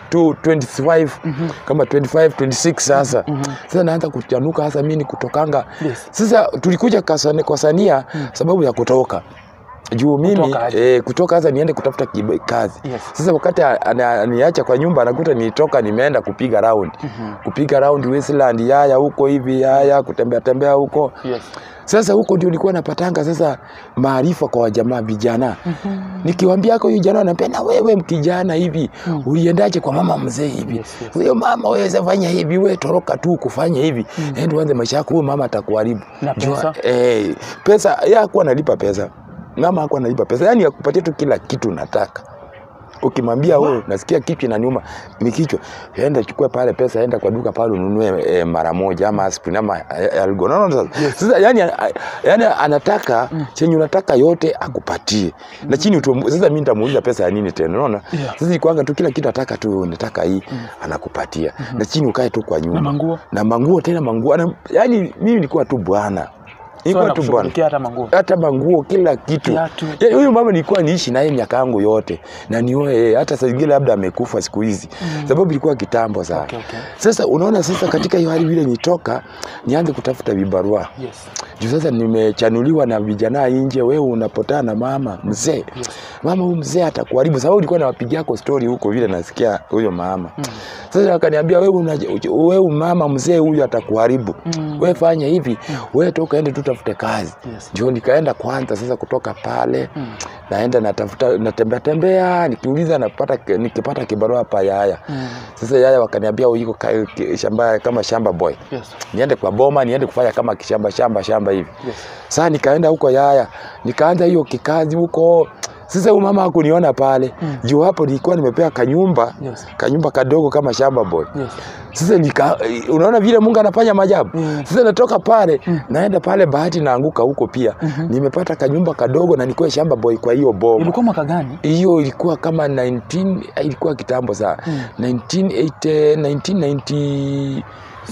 25 kama 25 26 sasa sasa naanza kuchanuka hasa mimi ni kutokanga Yes. sasa tulikuja kasani, kwa Sania sababu ya kutoka juu mimi Kutoka aje? eh, kutoka sasa niende kutafuta kiba- kazi Yes. sasa wakati a- ana- aniacha kwa nyumba anakuta nitoka nimeenda kupiga round kupiga round Westland yaya huko hivi yaya kutembea tembea huko Yes. sasa huko ndio nilikuwa napatanga sasa maarifa kwa wajamaa vijana nikiwaambia huyu jana anambia na wewe mkijana hivi uliendaje kwa mama mzee hivi Yes, yes. huyo mama waweza fanya hivi we toroka tu kufanya hivi ende uanze maisha yako huyo mama atakuharibu Na Jua- pesa? eh, pesa yeye hakuwa analipa pesa mama hakuwa analipa pesa yani akupatia tu kila kitu unataka ukimwambia wewe nasikia kichwa inaniuma ni kichwa enda chukua pale pesa enda kwa duka pale ununue e, mara moja ama aspirin ama eh, algo no, no, sasa sasa yani, yani anataka chenye unataka yote akupatie na chini utu, sasa mimi nitamuuliza pesa ya nini tena unaona Yeah. sasa ikwanga tu kila kitu ataka tu nataka hii anakupatia na chini ukae tu kwa nyumba Na manguo? na manguo tena manguo ana, yani mimi nilikuwa tu bwana So nilikuwa tu bwana anakushughulikia hata manguo. hata manguo kila kitu Viatu. Yaani huyu mama nilikuwa niishi naye miaka yangu yote na nioe hata saa zingine labda amekufa siku hizi sababu ilikuwa kitambo sana Okay, okay. sasa unaona sasa katika hiyo hali vile nitoka nianze kutafuta vibarua Yes. juu sasa nimechanuliwa na vijana nje wewe unapotana na mama mzee mama huyu mzee atakuharibu sababu nilikuwa nawapigia yako story huko vile nasikia huyo mama sasa akaniambia wewe una, wewe mama mzee huyu atakuharibu wewe fanya hivi wewe toka ende tu tafute kazi Yes. ndio nikaenda kwanza sasa kutoka pale naenda natafuta natembea tembea nikiuliza napata nikipata kibarua hapa yaya sasa yaya wakaniambia uiko shamba kama shamba boy Yes. niende kwa boma niende kufanya kama kishamba shamba shamba hivi Yes. sasa nikaenda huko yaya nikaanza hiyo kikazi huko sasa huyu mama hakuniona pale juu hapo nilikuwa nimepewa kanyumba Yes. kanyumba kadogo kama shamba boy Yes. sasa nika, unaona vile Mungu anafanya maajabu. Mm. Sasa natoka pale naenda pale, bahati naanguka huko pia nimepata kanyumba kadogo na nikuwa shamba boy kwa hiyo boma. Ilikuwa mwaka gani? Hiyo ilikuwa kama 19 ilikuwa kitambo sana 1980 1990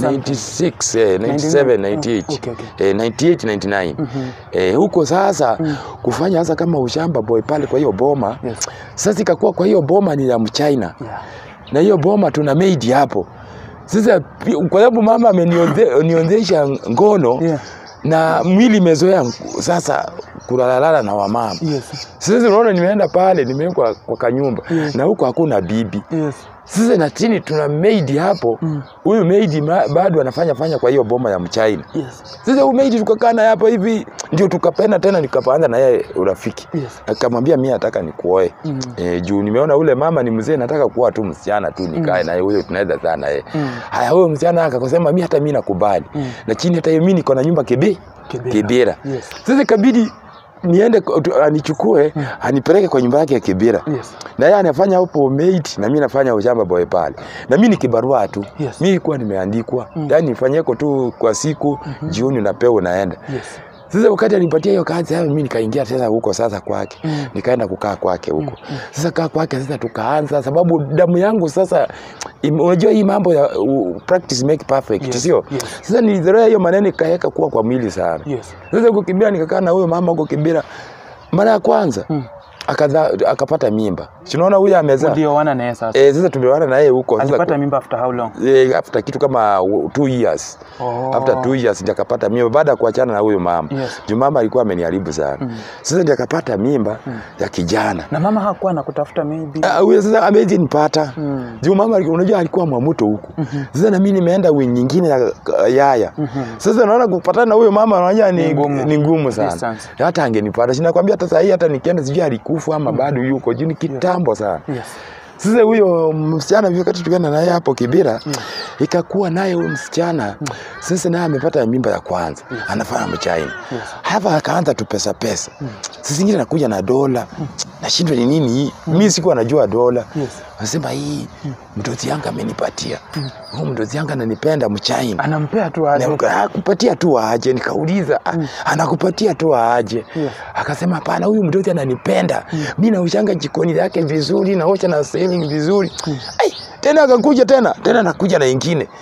96 eh, 97 98 Okay, okay. eh, 98 99 eh, huko sasa kufanya sasa kama ushamba boy pale kwa hiyo boma Yes. sasa ikakuwa kwa hiyo boma ni ya mchina Yeah. na hiyo boma tuna maid hapo sasa pi- kwa sababu mama ameniozesha ngono Yeah. na mwili imezoea ngu- sasa kulalalala na wamama Yes. sasa unaona nimeenda pale nimewekwa kwa kanyumba Yeah. na huko hakuna bibi Yes. sasa na chini tuna maid hapo huyu maid ma- bado anafanya fanya kwa hiyo boma ya mchina Yes. sasa huyu maid tukakaa naye hapo hivi ndio tukapenda tena nikaanza na yeye urafiki Yes. akamwambia mi nataka nikuoe Mm. e, juu nimeona ule mama ni mzee nataka kuoa tu msichana tu nikae naye huyo tunaweza sana naye Mm. haya huyo msichana akakosema mi hata mi nakubali Mm. na chini hata hiyo mi niko na nyumba kebe Kibera. kibera Yes. sasa kabidi niende kwa- tu- anichukue anipeleke kwa nyumba yake ya kibera Yes. na yeye anafanya hapo maid na mimi nafanya ushamba boy pale na mimi ni kibarua tu Yes. mimi nilikuwa nimeandikwa yani nifanyeko tu kwa siku jioni unapewa unaenda Yes. sasa wakati alipatia hiyo kazi hayo mimi nikaingia tena huko sasa kwake Mm. nikaenda kukaa kwake huko sasa kaa kwake sasa tukaanza sababu damu yangu sasa im- unajua hii mambo ya uh, practice make perfect Yes, sio yes. sasa nilizoea hiyo maneno ikaweka kuwa kwa mwili sana Yes. sasa kukimbia nikakaa na huyo mama huko Kibira mara ya kwanza Mm. akadha, akapata mimba si unaona huyo amezaa Ndio wana naye sasa. eh, sasa tumewana na yeye huko sasa Alipata mimba after how long? eh, after kitu kama uh, two years Oh. after two years ndio akapata mimba baada ya kuachana na huyo mama Yes. juu mama alikuwa ameniharibu sana sasa ndio akapata mimba ya kijana Na mama hakuwa anakutafuta maybe. Ah, huyo sasa amezi nipata Mm. juu mama alikuwa- unajua alikuwa mwamuto huku sasa na mimi nimeenda wing nyingine ya yaya sasa naona kupatana na huyo mama unajua ni Ni ngumu. ni ngumu sana Distance. hata angenipata sinakwambia hata saa hii hata nikienda sijui alikufa ama bado yuko juu ni kitambo sana Yes. sasa huyo msichana vile wakati tukienda naye hapo Kibira ikakuwa naye huyo msichana sasa naye amepata mimba ya kwanza anafanya mchaina hapa akaanza tu pesa pesa sasa zingine nakuja na dola nashindwa ni nini hii mimi sikuwa najua dola Yes. nasema hii mtoto yangu amenipatia huyu mtoto yangu ananipenda mchaina Anampea tu aje. Na- akupatia tu aje nikauliza ah, anakupatia tu aje Yes. akasema hapana huyu mtoto ananipenda mi naushanga jikoni yake vizuri naosha na sehemu vizuri Ai, tena akakuja tena tena nakuja na ingine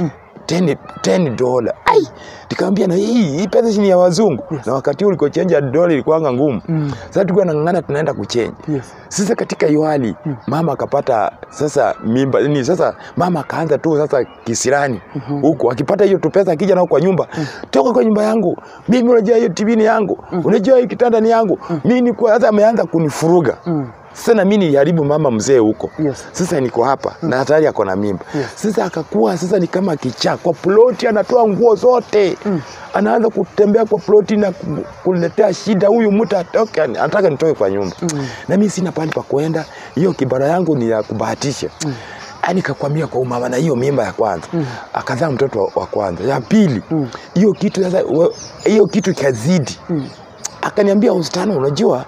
10 10 dola ai nikamwambia na hii hii pesa ni ya wazungu Yes. na wakati huo ulikuwa change ya dola ilikuwa ngumu Mm. sasa tulikuwa nang'ang'ana tunaenda kuchange Yes. sasa katika hiyo hali mama akapata sasa mimba ni sasa mama akaanza tu sasa kisirani huko akipata hiyo tu pesa akija nao kwa nyumba toka kwa nyumba yangu mimi unajua hiyo TV ni yangu unajua hiyo kitanda ni yangu mimi ni kwa sasa ameanza kunifuruga Mm. sasa na mimi niharibu mama mzee huko Yes. sasa niko hapa na hatari ako na mimba Yes. sasa akakuwa sasa ni kama kichaa kwa ploti anatoa nguo zote anaanza kutembea kwa ploti na ku- kuletea shida huyu mtu atoke anataka nitoke kwa nyumba na mimi sina pahali pa kuenda hiyo kibara yangu ni ya kubahatisha mm. nikakwambia kwa umama na hiyo mimba ya kwanza akazaa mtoto wa- wa kwanza ya pili hiyo kitu sasa we- hiyo kitu ikazidi akaniambia ustano unajua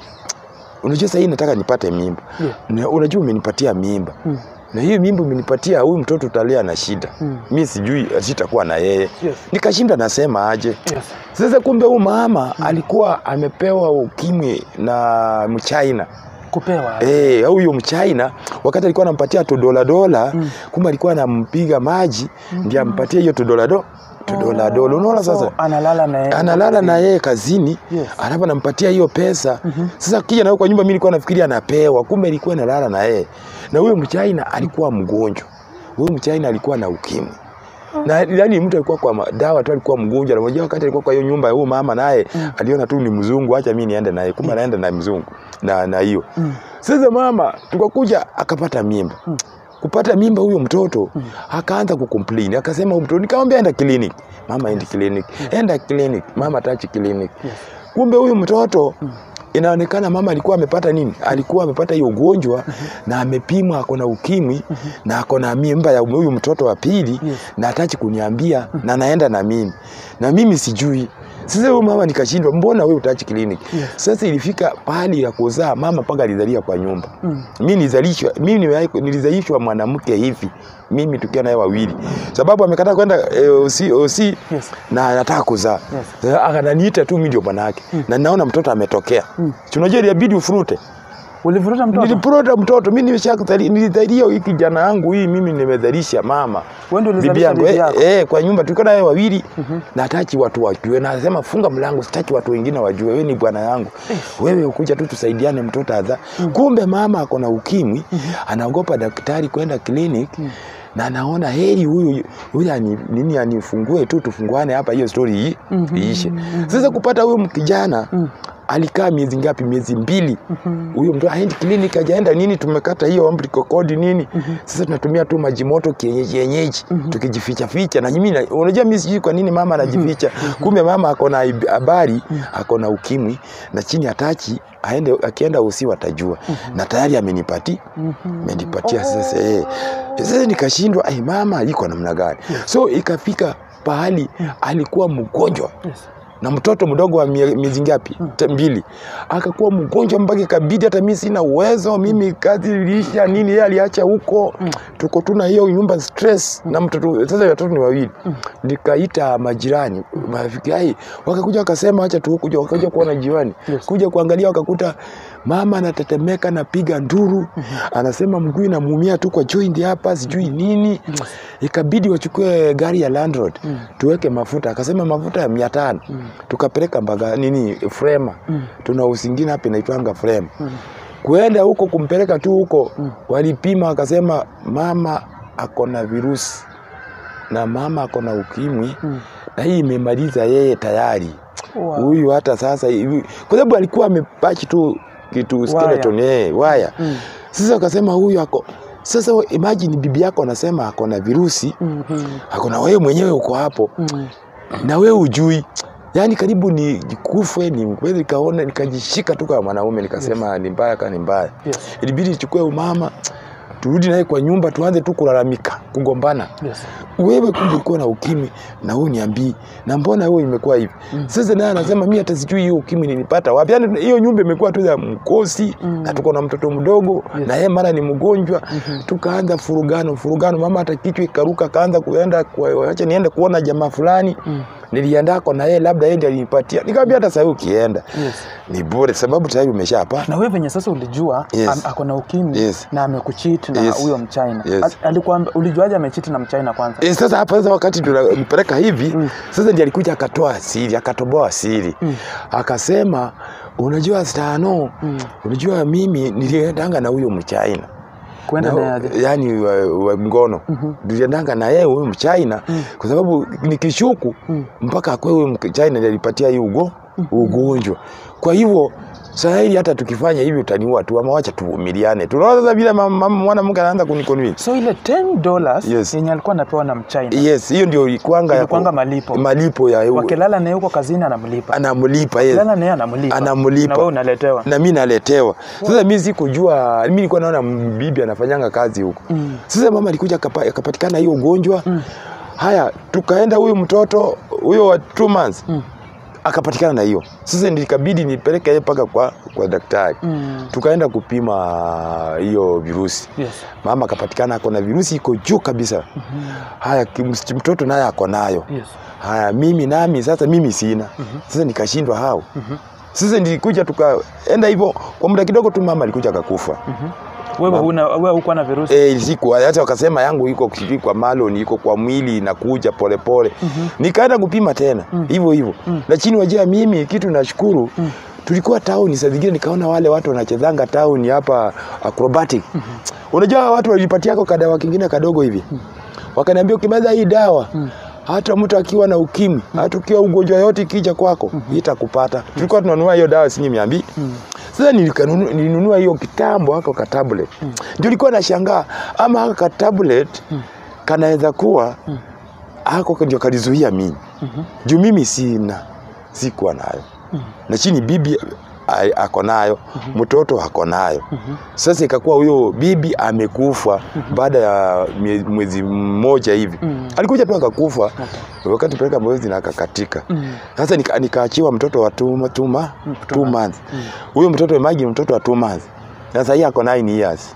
unajua sahii nataka nipate mimba Yeah. na unajua umenipatia mimba Mm. na hiyo mimba umenipatia huyu mtoto utalea na shida Mm. mi sijui sitakuwa na yeye Yes. nikashinda nasema aje Yes. sasa kumbe huyu mama alikuwa amepewa ukimwi na mchina Kupewa. Eh, huyo mchina wakati alikuwa anampatia tu dola dola Mm. kumbe alikuwa anampiga maji ndiye ampatie hiyo tu dola do tu dola dola unaona So, sasa analala na yeye. analala na yeye kazini Yes. alafu anampatia hiyo pesa sasa kija nayo kwa nyumba mi nilikuwa nafikiria anapewa kumbe ilikuwa inalala na yeye na huyo mchaina alikuwa mgonjwa huyo mchaina alikuwa na ukimwi na yani mtu alikuwa kwa ma- dawa tu alikuwa mgonjwa na mmoja wakati alikuwa kwa hiyo nyumba ya huyo mama naye aliona tu ni mzungu acha mimi niende naye kumbe anaenda na mzungu na na hiyo sasa mama tukakuja akapata mimba kupata mimba huyo mtoto akaanza kucomplain akasema huyo mtoto nikamwambia enda clinic mama endi clinic enda clinic mama tachi clinic kumbe huyu mtoto inaonekana mama alikuwa amepata nini alikuwa amepata hiyo ugonjwa na amepimwa ako na ukimwi na ako na mimba ya huyu mtoto wa pili Yes. na atachi kuniambia na naenda na mimi na mimi sijui sasa huyu mama nikashindwa mbona wewe utachi kliniki Yes. sasa ilifika pahali ya kuzaa mama mpaka alizalia kwa nyumba Mm. mi nilizalishwa mimi nimewahi- nilizalishwa mwanamke hivi mimi tukiwa naye wawili sababu amekataa kwenda eh, osi, osi Yes. na anataka kuzaa Yes. Sasa akananiita tu mimi ndio bwanake na naona mtoto ametokea Mm. Si unajua ilibidi ufurute Ulivuruta mtoto? nilipurota mtoto mimi nimeshakuzali nilidhalia hii kijana yangu hii mimi nimedhalisha mama Wewe ndio bibi ulizalisha yangu bibi eh, yako. eh, kwa nyumba tulikuwa naye wawili na hataki watu wajue na anasema funga mlango sitaki watu wengine wajue wewe ni bwana yangu wewe ukuja tu tusaidiane mtoto adha kumbe mama ako na ukimwi anaogopa daktari kwenda clinic na anaona heri huyu huyu ani, nini anifungue tu tufunguane hapa hiyo story hii iishe sasa kupata huyu kijana alikaa miezi ngapi miezi mbili huyo mtu aendi clinic hajaenda nini tumekata hiyo umbilical cord nini sasa tunatumia tu maji moto kienyeji yenyeji tukijificha ficha na mimi na- unajua mimi sijui kwa nini mama anajificha kumbe mama ako na ib- habari ako na ukimwi na chini atachi aende akienda usi watajua na tayari amenipati amenipatia sasa eh sasa nikashindwa ai mama iko namna gani so ikafika pahali alikuwa mgonjwa Yes. na mtoto mdogo wa mie- miezi ngapi Ta- mbili akakuwa mgonjwa mpaka ikabidi hata mimi sina uwezo mimi kazi iliisha nini yeye aliacha huko tuko tuna hiyo nyumba stress na mtoto sasa watoto ni wawili nikaita majirani marafiki ai wakakuja wakasema acha tu kuja wakaja kuona jirani Yes. kuja kuangalia wakakuta mama anatetemeka napiga nduru anasema mguu inamuumia tu kwa joint hapa sijui nini ikabidi wachukue gari ya landlord tuweke mafuta akasema mafuta ya mia tano tukapeleka mbaga nini frema tuna usingine hapa inaitwanga frema kuenda huko kumpeleka tu huko walipima wakasema mama ako na virusi na mama ako na ukimwi na hii imemaliza yeye tayari Wow. huyu hata sasa hivi kwa sababu alikuwa amepachi tu kitu skeleton eh, waya Mm. sasa akasema huyu ako sasa we- imagine bibi yako anasema ako na virusi Mhm. ako na wewe mwenyewe uko hapo Mm. na wewe ujui yaani karibu ni kufe ni kweli nikaona nikajishika tu kama mwanaume nikasema ni mbaya ka ni mbaya Yes. ilibidi nichukue umama turudi naye kwa nyumba tuanze tu kulalamika kugombana Yes. wewe kumbe ulikuwa na ukimwi na wewe niambii na mbona wewe imekuwa hivi sasa naye anasema mimi hata sijui hiyo ukimwi nilipata wapi yani hiyo nyumba imekuwa tu ya mkosi na tuko na mtoto mdogo Yes. na yeye mara ni mgonjwa tukaanza furugano furugano mama hata kichwa ikaruka kaanza kuenda kwa- acha niende kuona jamaa fulani niliendako na yeye labda yeye ndiye alinipatia nikamwambia hata sasa ukienda Yes. ni bure sababu tayari umeshapata na wewe venye sasa ulijua Yes. am- ako na ukimwi Yes. na amekuchit na Yes. huyo mchina Yes. Al- alikuwa ulijuaje amechit na mchina kwanza E, sasa hapa sasa wakati tunampeleka hivi Mm. sasa ndiye alikuja akatoa siri akatoboa siri Mm. akasema unajua stano Mm. unajua mimi niliendanga na huyo mchina kuenda Na- naye aje yani wa, wa ngono Mhm. tuliendanga na yeye huyu mchina Mm. kwa sababu nikishuku Mm. mpaka akwe huyu mchina ndiye alipatia hii ugo ugonjwa kwa hivyo sasa hili hata tukifanya hivi utaniua tu ama wacha tuvumiliane tunaona sasa vile mama- mama- mwanamke anaanza kuniconvince so ile 10 dollars Yes. yenye alikuwa anapewa na mchina yes hiyo ndio ilikuanga ya ku- Ilikuwanga malipo. malipo ya wakilala naye huko kazini anamlipa anamlipa yes. lala naye anamlipa Anamlipa. na wewe unaletewa na mi naletewa sasa mi sikujua mi nilikuwa naona bibi anafanyanga kazi huko Mm. sasa mama alikuja akapa- akapatikana hiyo ugonjwa haya tukaenda huyu mtoto huyo wa two months Mm. akapatikana na hiyo sasa nilikabidi nipeleke yeye mpaka kwa, kwa daktari Mm. tukaenda kupima hiyo virusi Yes. mama akapatikana ako na virusi iko juu kabisa haya kim- mtoto naye ako nayo Yes. haya mimi nami sasa mimi sina sasa nikashindwa hao sasa nilikuja tukaenda hivyo kwa muda kidogo tu mama alikuja akakufa wewe huna wewe hukuwa na virusi Eh, siku hata wakasema yangu iko sijui kwa malon iko kwa mwili inakuja polepole nikaenda kupima tena hivyo hivyo lakini wajua mimi kitu nashukuru tulikuwa town saa zingine nikaona wale watu wanachezanga town hapa acrobatic unajua watu walipatiako kadawa kingine kadogo hivi wakaniambia ukimeza hii dawa hata mtu akiwa na ukimwi hata ukiwa ugonjwa yote ikija kwako itakupata tulikuwa tunanunua hiyo dawa shilingi mia mbili sasa nilikanunu- nilinunua hiyo kitambo hako ka tablet ndio nilikuwa nashangaa ama haka ka tablet kanaweza kuwa hako ndio kalizuia mimi juu mimi sina sikuwa nayo na chini bibi a- ako nayo mtoto ako nayo sasa ikakuwa huyo bibi amekufa baada ya mie- mwezi mmoja hivi alikuja tu akakufa wakati peleka mwezi na akakatika sasa nika- nikaachiwa mtoto wa two, two, ma, two months huyo mtoto imagine mtoto wa two months na sasa hii ako 9 years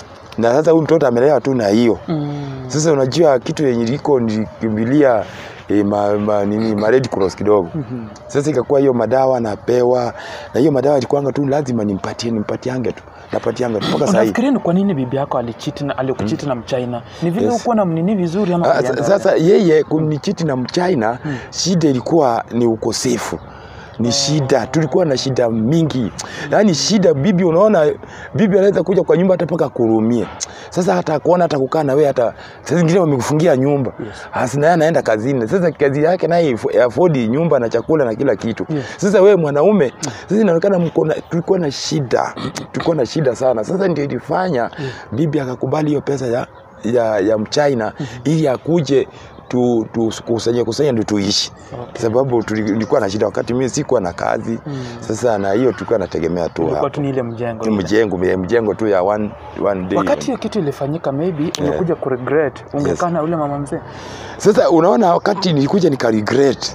na sasa huyu mtoto amelewa tu na hiyo sasa unajua kitu yenye liko nilikimbilia e, ma, ma, nini ma Red Cross kidogo sasa ikakuwa hiyo madawa napewa na hiyo madawa ilikuwanga tu lazima nimpatie nimpatiange tu napatianga tu mpaka sasa hivi unafikiria ni kwa nini bibi yako alichiti na alikuchiti na mchina ni vile Yes. ukuwa na mnini vizuri ama Ah, kulienda sa- sasa yeye kunichiti na mchina shida ilikuwa ni ukosefu ni shida tulikuwa na shida mingi yaani shida bibi unaona bibi anaweza kuja kwa nyumba hata mpaka kurumie sasa hata kuona hata kukaa na wewe hata saa zingine wamekufungia nyumba yes. naye anaenda kazini sasa kazi yake naye ifo- afodi nyumba na chakula na kila kitu Yes. sasa wewe mwanaume sasa inaonekana mko na- tulikuwa na shida tulikuwa na shida sana sasa ndio ilifanya bibi akakubali hiyo pesa ya ya, ya mchina ili akuje tu, tu kusanya kusanya ndio tuishi Okay. sababu tuli- tulikuwa na shida wakati mimi sikuwa na kazi sasa na hiyo tulikuwa nategemea tu ilikuwa hapo tu ni ile mjengo Ni mjengo mjengo tu ya one, one day wakati hiyo kitu ilifanyika maybe ungekuja kuregret ungekaa na ule mama mzee Sasa unaona, wakati nilikuja nika regret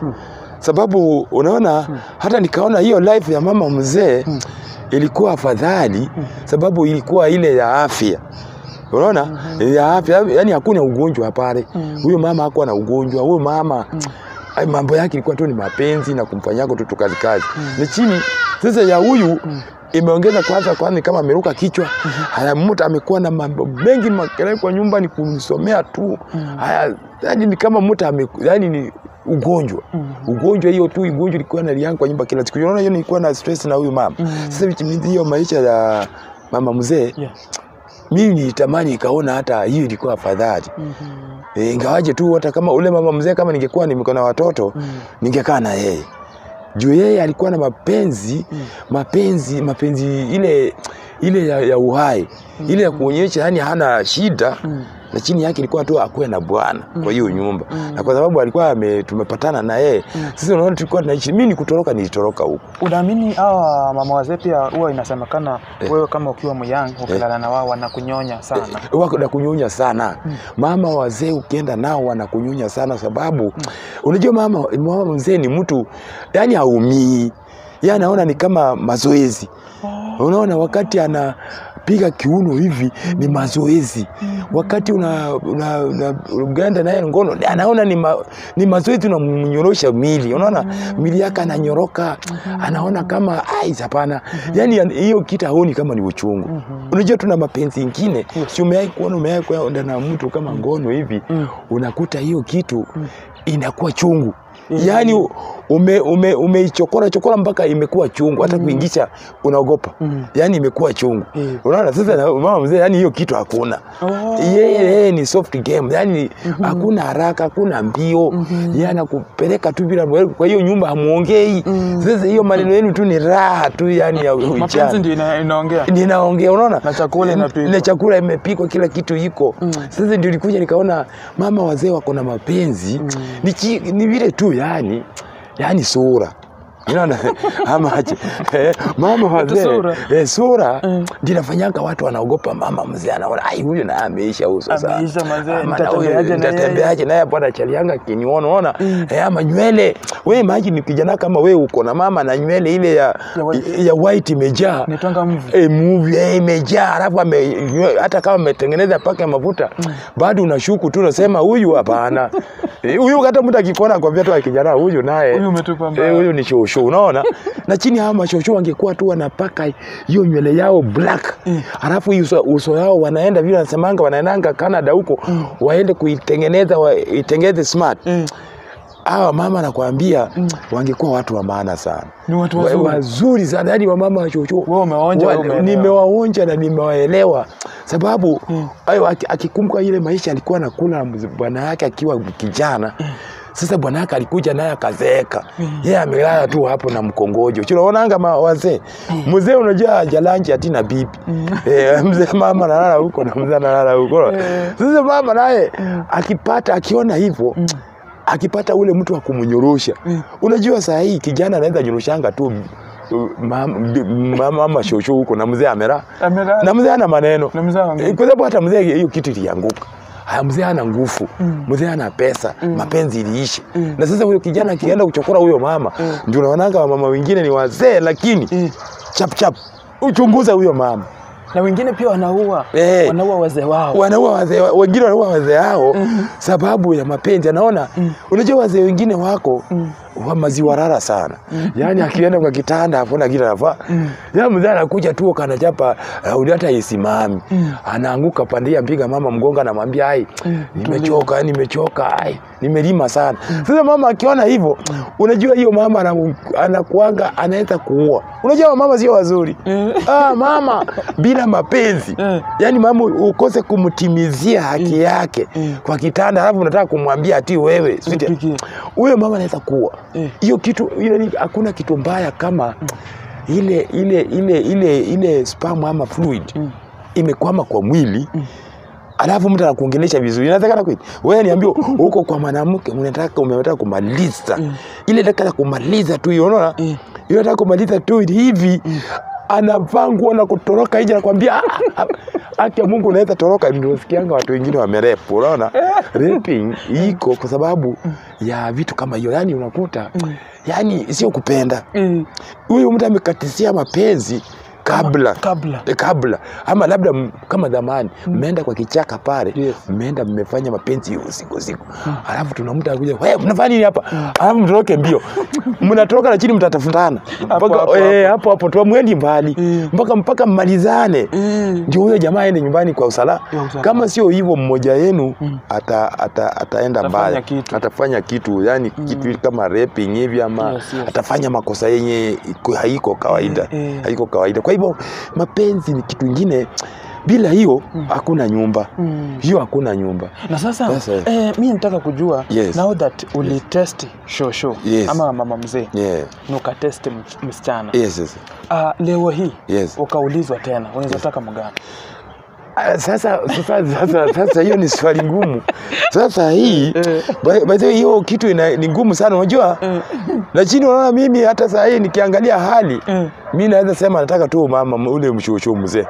sababu unaona hata nikaona hiyo life ya mama mzee ilikuwa afadhali sababu ilikuwa ile ya afya unaona ya afya yani hakuna ugonjwa pale huyo mama hakuwa na ugonjwa huyo mama ai, mambo yake ilikuwa tu ni mapenzi na kumfanyako tu tukazi kazi ni chini sasa ya huyu imeongeza kwanza kwanza ni kama ameruka kichwa haya mtu amekuwa na mambo mengi makelele kwa nyumba ni kumsomea tu haya yani ni kama mtu ame yani ni ugonjwa ugonjwa hiyo tu ugonjwa ilikuwa nalianga kwa nyumba kila siku unaona hiyo nilikuwa na stress na huyu mama sasa which means hiyo maisha ya mama mzee yeah. mimi nilitamani ikaona hata hiyo ilikuwa afadhali e, ingawaje tu hata kama ule mama mzee kama ningekuwa niko na watoto ningekaa na yeye juu yeye alikuwa na mapenzi mapenzi mapenzi ile ile ya, ya uhai ile ya kuonyesha yani hana shida na chini yake ilikuwa tu akuwe na bwana kwa hiyo nyumba na kwa sababu alikuwa ame, tumepatana na yeye sisi unaona tulikuwa tunaishi mimi nikutoroka nilitoroka huko unaamini hawa mama wazee pia huwa inasemekana wewe kama ukiwa myang ukilala na wao wanakunyonya sana wako na kunyonya sana mama wazee ukienda nao wanakunyonya sana sababu unajua mama, mama mzee ni mtu yani haumii ye anaona ni kama mazoezi unaona wakati ana kupiga kiuno hivi ni mazoezi wakati una, una, una, unaenda naye ngono anaona ni, ma, ni mazoezi unamnyorosha mili unaona mili yake ananyoroka anaona kama ai hapana yani an- hiyo kitu haoni kama ni uchungu unajua tuna mapenzi ingine si umewahi kuona umewahi kuenda na mtu kama ngono hivi unakuta hiyo kitu inakuwa chungu yaani ume, ume, umeichokora chokora mpaka imekuwa chungu hata kuingisha unaogopa yaani imekuwa chungu Mm. unaona sasa na- mama mzee yani hiyo kitu hakuna Oh. yeye yeye ni soft game yani hakuna haraka hakuna mbio yeye anakupeleka tu bila kwa hiyo nyumba hamuongei sasa hiyo maneno yenu tu ni raha tu yani ya mapenzi ujana ndio ina, inaongea ninaongea unaona Na chakula inapikwa. na chakula imepikwa kila kitu iko sasa ndio nilikuja nikaona mama wazee wako na mapenzi ni, chi, ni vile tu yani yani sura unaona ama aje eh, mama wazee sura. eh, sura ndio inafanyanga watu wanaogopa mama mzee anaona ai huyu naye ameisha uso sasa Ameisha mazee, Ama na huyu nitatembeaje na yeye?" nitatembeaje naye bwana chalianga kiniona unaona eh, ama nywele wewe maji ni kijana kama wewe uko na mama na nywele ile ya Ya white. ya white imejaa nitwanga mvi e, movie eh, imejaa alafu ame, nywe- hata kama ametengeneza paka ya mafuta bado unashuku tu unasema huyu hapana Eh, huyu hata mtu akikuona akwambia tu kijana huyu naye Huyu umetupa mbaya. eh, huyu ni shosho unaona na chini hawa mashosho wangekuwa tu wanapaka hiyo nywele yao black alafu hii uso, uso yao wanaenda vile wanasemanga wanaendanga Canada huko waende kuitengeneza waitengeneze smart Mm. hawa mama nakwambia wangekuwa watu wa maana sana Ni watu Wa- wazuri. wazuri sana yani wamama wachocho Wewe umewaonja, wewe umeelewa. nimewaonja na nimewaelewa sababu ayo aki- akikumbuka ile maisha alikuwa nakula na mzee- bwana yake akiwa kijana sasa bwana yake alikuja naye akazeeka yeye amelala tu hapo na mkongojo tunaonanga ma- wazee mzee unajua jalanji atina bibi eh, mzee mama analala huko na mzee analala huko sasa mama naye akipata akiona hivyo akipata ule mtu wa kumnyorosha unajua saa hii kijana anaweza nyoroshanga tu uh, mama mama- mama shosho huko na mzee amera Amelala. na mzee ana maneno Na mzee ana nguvu. Eh, kwa sababu hata mzee hiyo kitu ilianguka haya mzee ana nguvu mzee ana pesa mapenzi iliishi na sasa huyo kijana akienda kuchokora huyo mama ndio unaonanga wamama wengine ni wazee lakini Mm. chap chap uchunguza huyo mama na wengine pia wanaua Eh. wanaua wazee wao wanaua wazee wengine wanaua wazee hao sababu ya mapenzi anaona unajua wazee wengine wako wa maziwa rara sana yaani akienda kwa kitanda afuna kile anafaa ya mzee anakuja tu kanachapa uh, hata isimami anaanguka pandia mpiga mama mgonga anamwambia ai nimechoka nimechoka ai nimelima sana sasa mama akiona hivyo unajua hiyo mama anamu- anakuanga anaweza kuua unajua mama sio wazuri ah, mama bila mapenzi Mm. yaani mama ukose kumtimizia haki yake kwa kitanda alafu unataka kumwambia ati wewe sweetie, Nipikie. huyo mama anaweza kuwa Mm. hiyo kitu ile ni- hakuna kitu mbaya kama ile ile ile ile ile sperm ama fluid imekwama kwa mwili alafu mtu anakuongelesha vizuri inawezekana kweli wewe niambie huko kwa mwanamke unataka umetaka kumaliza ile dakika ya kumaliza tu hiyo unaona Mm. ile nataka kumaliza tu hivi anavaa nguo na kutoroka nje nakwambia "Ah, ah, haki ya Mungu unaweza toroka ndio sikianga watu wengine wamerepu unaona raping iko kwa sababu ya vitu kama hiyo yani unakuta yani sio kupenda Mm. huyu mtu amekatisia mapenzi kabla kabla Eh, kabla ama labda m- kama zamani mmeenda kwa kichaka pale Yes. mmeenda mmefanya mapenzi usiku usiku alafu tuna mtu anakuja "Wewe, mnafanya nini hapa alafu mtoroke mbio mnatoroka na chini mtatafutana Hapo, mpaka hapo, eh, hapo hapo tu mwendi mbali Mm. mpaka mpaka mmalizane Mm. ndio huyo jamaa aende nyumbani kwa usalama Ya usalama. kama sio hivyo mmoja yenu ata, ata, ataenda Atafanya mbaya kitu. atafanya kitu yani kitu kama raping hivi ama Yes, yes. atafanya makosa yenye iko- haiko kawaida Eh, eh. haiko kawaida kwa hivyo mapenzi ni kitu ingine bila hiyo hakuna nyumba Mm. hiyo hakuna nyumba na sasa Sasa. eh, mi nataka kujua Yes. now that ulitest shosho Yes. ama mama mzee yeah. nukatest ms- msichana yes, yes. Ah, leo hii Yes. ukaulizwa tena unaweza taka mgani Ah, sasa sasa sasa sasa hiyo ni swali ngumu sasa hii by- by the way, hiyo kitu ina, ni ngumu sana unajua lakini unaona mimi hata saa hii nikiangalia hali Mm. mi naweza sema nataka tu mama ule mshosho mzee kwa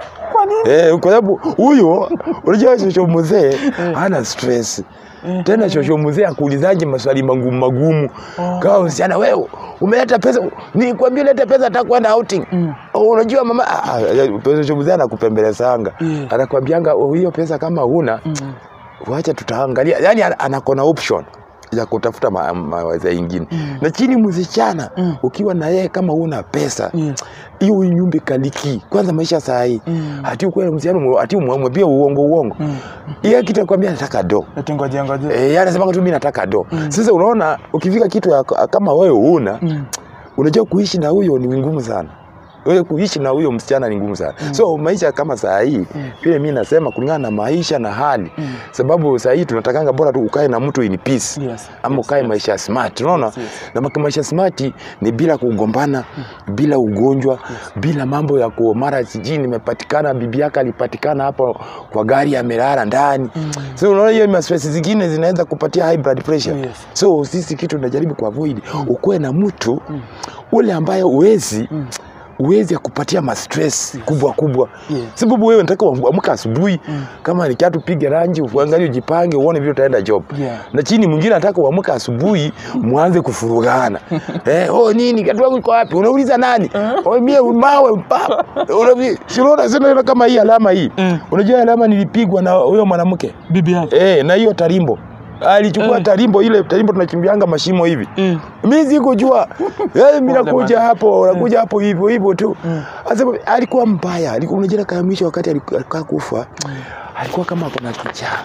nini? Eh, kwa sababu huyo unajua shosho mzee hana stress tena shosho mzee akuulizaje maswali magumu magumu kama msichana wewe umeleta pesa nikwambia leta pesa hata kwenda outing Oh, unajua mama ah, ah, shosho mzee anakupembelezanga Yeah. anakwambianga "Oh, hiyo pesa kama huna wacha tutaangalia yani anakona option ya kutafuta ma- mawaza ingine na chini msichana ukiwa na yeye kama una pesa Yes. hiyo nyumba kaliki kwanza maisha saa hii Mm. hati ukweli msichana hati umwambie uongo uongo yeye kitu akwambia nataka do Eti ngoje ngoje. eh yeye anasema tu mimi nataka do sasa unaona ukifika kitu ya, kama wewe una Mm. unajua kuishi na huyo ni ngumu sana wewe kuishi na huyo msichana ni ngumu sana so maisha kama saa hii vile mi nasema kulingana na maisha na hali sababu saa hii tunatakanga bora tu ukae na mtu in peace Yes, ama yes, ukae yes. maisha smart unaona Yes, yes. na maki- maisha smart ni bila kugombana bila ugonjwa bila mambo ya ku mara sijui nimepatikana bibi yake alipatikana hapo kwa gari amelala ndani so unaona hiyo ma stress zingine zinaweza kupatia high blood pressure Yes. so sisi kitu tunajaribu kuavoid ukuwe na mtu ule ambaye uwezi uwezi akupatia ma stress kubwa kubwa Yes. sababu wewe nataka uamka asubuhi kama ni kiatu pige rangi uangalie ujipange uone vile utaenda job Yeah. na chini mwingine anataka uamka asubuhi mwanze kufurugana eh, oh nini kiatu wangu iko wapi unauliza nani oh mie mawe pa unavi sinaona sina kama hii alama hii Mm. unajua alama nilipigwa na huyo mwanamke Bibi yake. eh na hiyo tarimbo alichukua Eh. tarimbo ile tarimbo tunachimbianga mashimo hivi Mm. mi sikujua Eh, mi Pole nakuja bana. hapo nakuja hapo hivyo hivyo tu Sasa alikuwa mbaya alikuwa unajua kama mwisho wakati aliku- alikaa kufa alikuwa kama kuna kichaa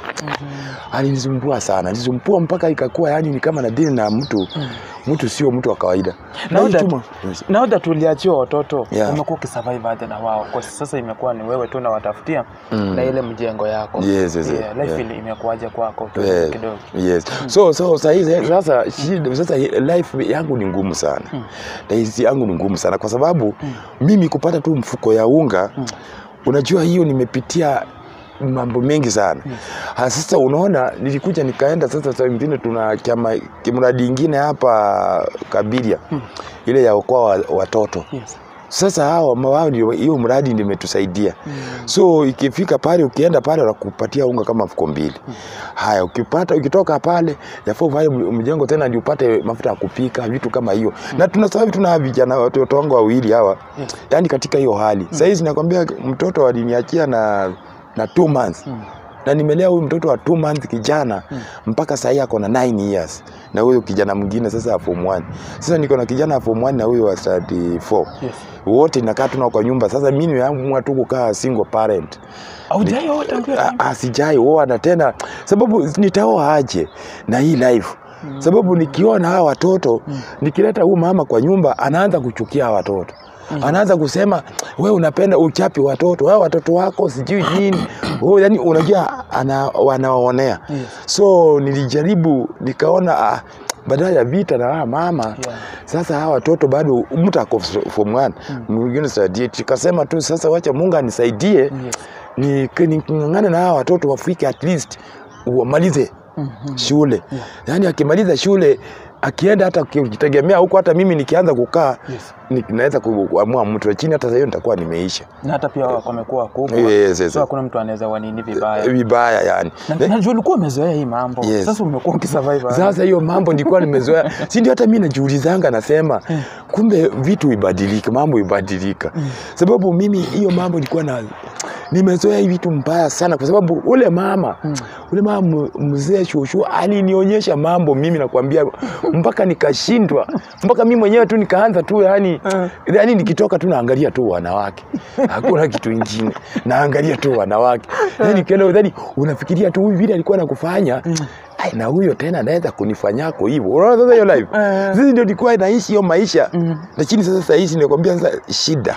alinisumbua sana alinisumbua mpaka ikakuwa yani ni kama nadili na mtu mtu sio mtu wa kawaida Now hii that- chuma- Now that uliachiwa watoto Yeah. umekuwa ukisurvive aje na wao kwa sasa imekuwa ni wewe tu unawatafutia Mm. na ile mjengo yako Yes, yes, yeah, life yeah. ile imekuwaje kwako tu Eh, kidogo yes. so so sahi sasa shida- sasa life yangu ni ngumu sana Life yangu ni ngumu sana kwa sababu mimi kupata tu mfuko ya unga unajua hiyo nimepitia mambo mengi sana Ha, sasa unaona nilikuja nikaenda sasa saa ingine tuna chama kimradi ingine hapa kabiria ile ya okoa wa- watoto yes. sasa hao ma- wao ndio hiyo mradi ndio imetusaidia so ikifika pale ukienda pale wanakupatia unga kama mfuko mbili haya ukipata ukitoka pale yafaa ufanye m- mjengo tena ndio upate mafuta ya kupika vitu kama hiyo na tuna sasa hivi tuna vijana watoto wangu wawili hawa Yes. yani katika hiyo hali sasa hizi nakwambia mtoto aliniachia na na two months na nimelea huyu mtoto wa two months kijana mpaka sahii ako na 9 years na huyu kijana mwingine sasa form 1 sasa niko na kijana wa form 1 na huyu wa 34 Yes. wote nakaa tuna kwa nyumba sasa mimi nimeamua tu kukaa single parent Haujai oa tangu hiyo Ah, time? ah, sijai oa na tena sababu nitaoa aje na hii life sababu nikiona hawa watoto nikileta huyu mama kwa nyumba anaanza kuchukia hawa watoto anaanza kusema we unapenda uchapi watoto hawa watoto wako sijui nini oh, yani unajua ana, wanawaonea Yes. so nilijaribu nikaona ah, badala ya vita na hawa mama Yeah. sasa hawa watoto bado mtu ako form one mwingine saidie tukasema tu sasa wacha Mungu anisaidie Yes. ni ning'ang'ane na hawa watoto wafike at least wamalize shule yaani akimaliza shule akienda hata ukitegemea huko hata mimi nikianza kukaa Yes. ni- naweza kuamua mtu lakini hata hiyo nitakuwa nimeisha na hata pia wamekuwa wakubwa Yes, yes. so hakuna mtu anaweza wanini vibaya vibaya yani Na- najua ulikuwa umezoea hii mambo Yes. sasa umekuwa ukisurvive aje? sasa hiyo mambo nilikuwa nimezoea si ndio hata mi najiulizanga nasema kumbe vitu ibadilika mambo ibadilika sababu mimi hiyo mambo nilikuwa na nimezoea hii vitu mbaya sana kwa sababu ule mama ule mama mu- mzee shushu alinionyesha mambo mimi nakwambia mpaka nikashindwa mpaka mimi mwenyewe tu nikaanza tu yani yani nikitoka tu naangalia tu wanawake hakuna kitu ingine naangalia tu wanawake yani nikienda yani unafikiria tu huyu vile alikuwa nakufanya Ai, na huyo tena anaweza kunifanyako hivyo unaona sasa hiyo life Eh. sisi ndio nilikuwa naishi hiyo maisha lakini sasa saa hizi nakwambia sasa shida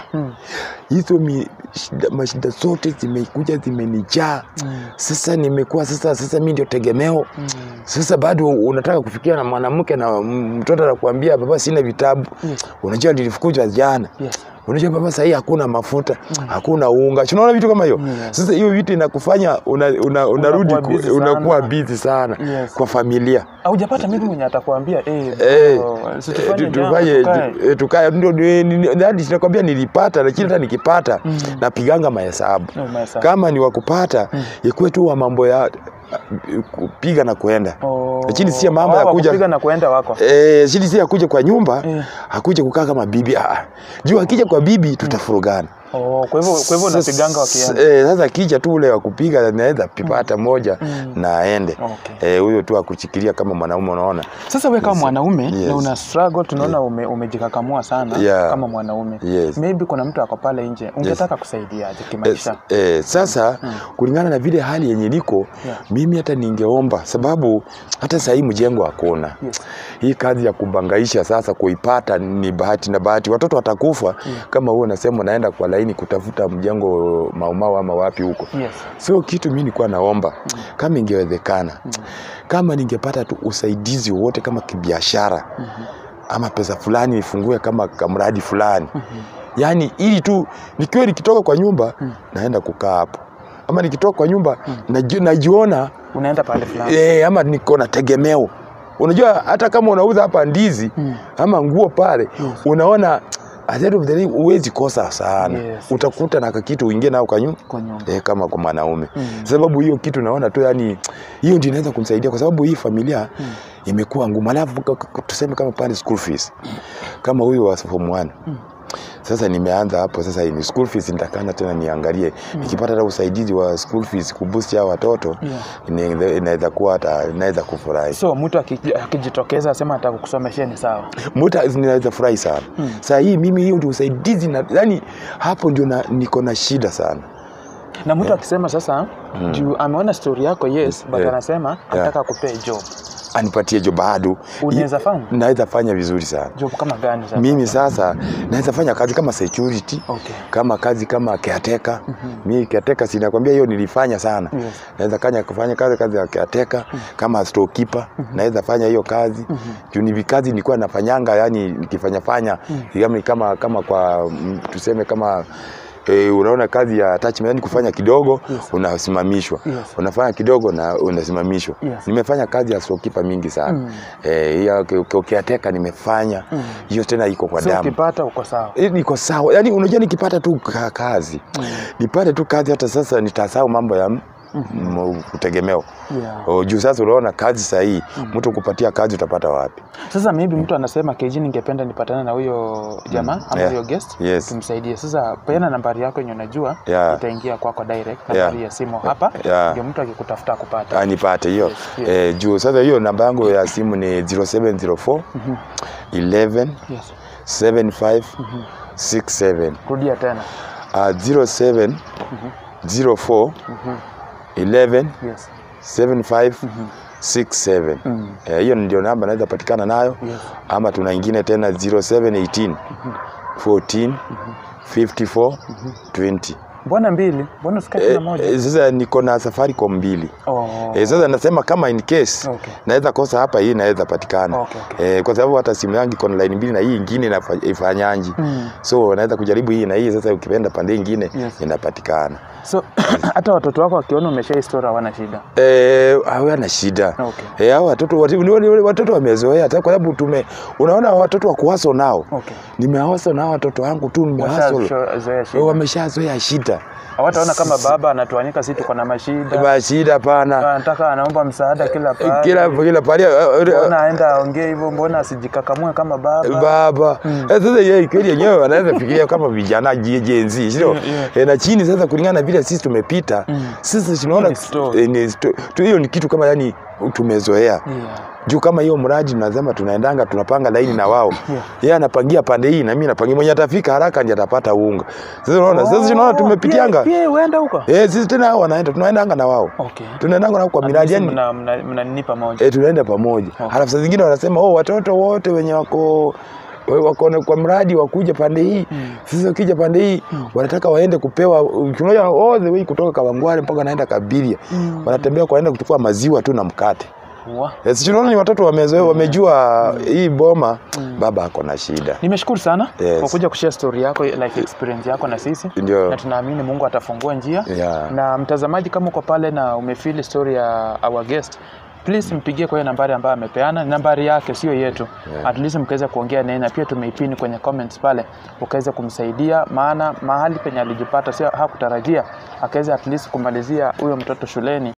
hizo mi- shida, mashida zote zimekuja zimenijaa sasa nimekuwa sasa sasa mi ndio tegemeo sasa bado unataka kufikia na mwanamke na m- mtoto anakuambia baba sina vitabu unajua nilifukuzwa jana Yes. unajua baba sahii hakuna mafuta hakuna unga Si unaona vitu kama hiyo Yes. sasa hiyo vitu inakufanya una, una, unarudi Unakuwa ku- busy unakuwa sana. busy sana Yes. kwa familia Haujapata mimi mwenye atakwambia eh, Eh, bro, si Eh, tufanye tu- jambo, tufanye tukae. tu- eh, tukae ndio ni- ni- ni- hadi sinakwambia nilipata lakini hata nikipata napiganga mahesabu No, mahesabu. kama ni wakupata ikuwe tu wa mambo ya uh, kupiga na kuenda Oh. lakini si mambo ya Hawa kuja kupiga na kuenda wako Eh, shidi si akuja kwa nyumba Eh. akuja kukaa kama bibi ah, ah. juu akija kwa bibi tutafurugana oh, kwa hivyo kwa hivyo Sasa- unapiganga wakienda eh, sasa akija tu ule wa kupiga naweza pipata moja na aende Okay. Eh, huyo tu akuchikilia kama mwanaume unaona Sasa wewe kama mwanaume Yes. na una struggle, tunaona ume, umejikakamua sana Yeah. kama mwanaume Yes. maybe kuna mtu ako pale nje, ungetaka kusaidiaje kimaisha? Eh, eh, sasa kulingana na vile hali yenye niko Yeah. mimi hata ningeomba sababu hata sahii mjengo hakuna Yes. hii kazi ya kubangaisha sasa kuipata ni bahati na bahati watoto watakufa kama huo unasema unaenda kwa laini kutafuta mjengo maumau ama wapi huko Yes. sio kitu mi nilikuwa naomba kama ingewezekana kama ningepata tu usaidizi wowote kama kibiashara ama pesa fulani nifungue kama kamradi fulani yaani ili tu nikiwa nikitoka kwa nyumba naenda kukaa hapo ama nikitoka kwa nyumba naji- najiona Unaenda pale fulani. eh, ama niko na tegemeo unajua hata kama unauza hapa ndizi ama nguo pale unaona at the end of the day huwezi kosa sana Yes, utakuta na kakitu uingie nao kwa nyumba Kwa nyumba. eh, kama kwa mwanaume sababu hiyo kitu naona tu yani hiyo ndio inaweza kumsaidia kwa sababu hii familia imekuwa ngumu alafu k- k- tuseme kama pale school fees kama huyo wa form 1 sasa nimeanza hapo sasa ni school fees nitakana tena niangalie nikipata hata usaidizi wa school fees kuboost hao watoto Yeah. ina- inaweza kuwa hata inaweza kufurahi So mtu aki- akijitokeza asema ataka kukusomeshia ni sawa. muta ninaweza furahi sana saa hii mimi hiyo ndio usaidizi na yani hapo ndio na, niko na shida sana Na mtu akisema sasa juu ameona story yako yes, but Yeah. anasema anataka kupea job. anipatie jo bado Unaweza fanya? naweza fanya vizuri sana Job kama gani sasa? mimi sasa naweza fanya kazi kama security Okay. kama kazi kama caretaker mi caretaker sinakwambia hiyo nilifanya sana Yes. naweza kanya kufanya kazi kazi ya caretaker kama storekeeper naweza fanya hiyo kazi juu ni kazi nilikuwa nafanyanga yani nikifanya fanya kama kama kama kwa mm, tuseme kama E, unaona kazi ya attachment yani kufanya kidogo Yes. unasimamishwa Yes. unafanya kidogo na unasimamishwa Yes. nimefanya kazi ya storekeeper mingi sana Mm. Eh, hiyo mm. caretaker nimefanya hiyo tena iko kwa So damu ukipata uko sawa. Eh, niko sawa yani unajua nikipata tu ka- kazi nipate tu kazi hata sasa nitasahau mambo ya mm. kutegemeo Yeah. O, juu sasa unaona kazi sahii mtu kupatia kazi utapata wapi Sasa maybe mtu anasema KG, ningependa nipatane na huyo jamaa ama Yeah. huyo guest Yes. tumsaidie. Sasa peana nambari yako yenye unajua Yeah. itaingia kwako direct, nambari Yeah. ya simu hapa Yeah. ndio mtu akikutafuta kupata. anipate hiyo Yes, yes. eh, juu sasa hiyo namba yangu ya simu ni 0704 11 Yes. 75 67 Rudia tena. uh, 07 04 11 Yes. 75 67 Mm. Eh, hiyo ndio namba naweza patikana nayo Yes. ama tuna ingine tena 0718 14 54 20 Mbona mbili? Mbona usikae Eh, na moja? eh, sasa niko na Safaricom mbili Oh. Eh, sasa nasema kama in case Okay. naweza kosa hapa, hii naweza patikana Okay, okay. Eh, kwa sababu hata simu yangu iko na line mbili na hii ingine inafa- ifanyanji Mm. so naweza kujaribu hii na hii. Sasa ukipenda pande ingine Yes. inapatikana. So hata watoto wako wakiona umesha historia hawana shida. Eh, hawana shida Okay. Eh, hao watoto wati- ni- ni- watoto wamezoea hata kwa sababu tume unaona watoto wa kuhaso nao Okay. nimehaso nao watoto wangu tu nimehaso Washazoea shida. wameshazoea shida Hawataona kama baba anatuanika sisi tuko na mashida. ba shida pana Anataka anaomba msaada kila pale. kila kila pale Mbona aenda aongee hivyo, mbona asijikakamue kama baba? baba Eh, sasa yeye kweli yenyewe wanaweza fikiria kama vijana je- Gen Z sio Yeah, yeah. Eh, na chini sasa kulingana na vile sisi tumepita sisi tunaona Ni story. eh, ni sto- tu- hiyo ni kitu kama yani tumezoea Yeah. juu kama hiyo mradi tunasema tunaendanga tunapanga laini na wao yeye anapangia pande hii na mimi napangia mwenye atafika haraka ndiye atapata unga sasa unaona sasa tunaona tumepitianga Pia pia uenda huko. eh sisi tena hao wanaenda tunaendanga na wao Okay. tunaendanga nao kwa miradi yani mna mna, mna nini pamoja. eh tunaenda pamoja halafu saa zingine wanasema oh watoto wote wenye wako wako na- kwa mradi wakuja pande hii sasa wakija pande hii wanataka waende kupewa unaona all the way kutoka Kawangware mpaka naenda Kabiria wanatembea kwaenda kuchukua maziwa tu na mkate Wa. Eh, si tunaona ni watoto wamezoea wamejua hii boma baba ako na shida Nimeshukuru sana Yes. kwa kuja kushare story yako life experience yako na sisi Ndio. na tunaamini Mungu atafungua njia Yeah. na mtazamaji, kama uko pale na umefeel story ya our guest please mpigie kwa hiyo nambari ambayo amepeana, nambari yake sio yetu Yeah. at least mkaweza kuongea naye, na pia tumeipini kwenye comments pale, ukaweza kumsaidia, maana mahali penye alijipata sio hakutarajia, akaweza at least kumalizia huyo mtoto shuleni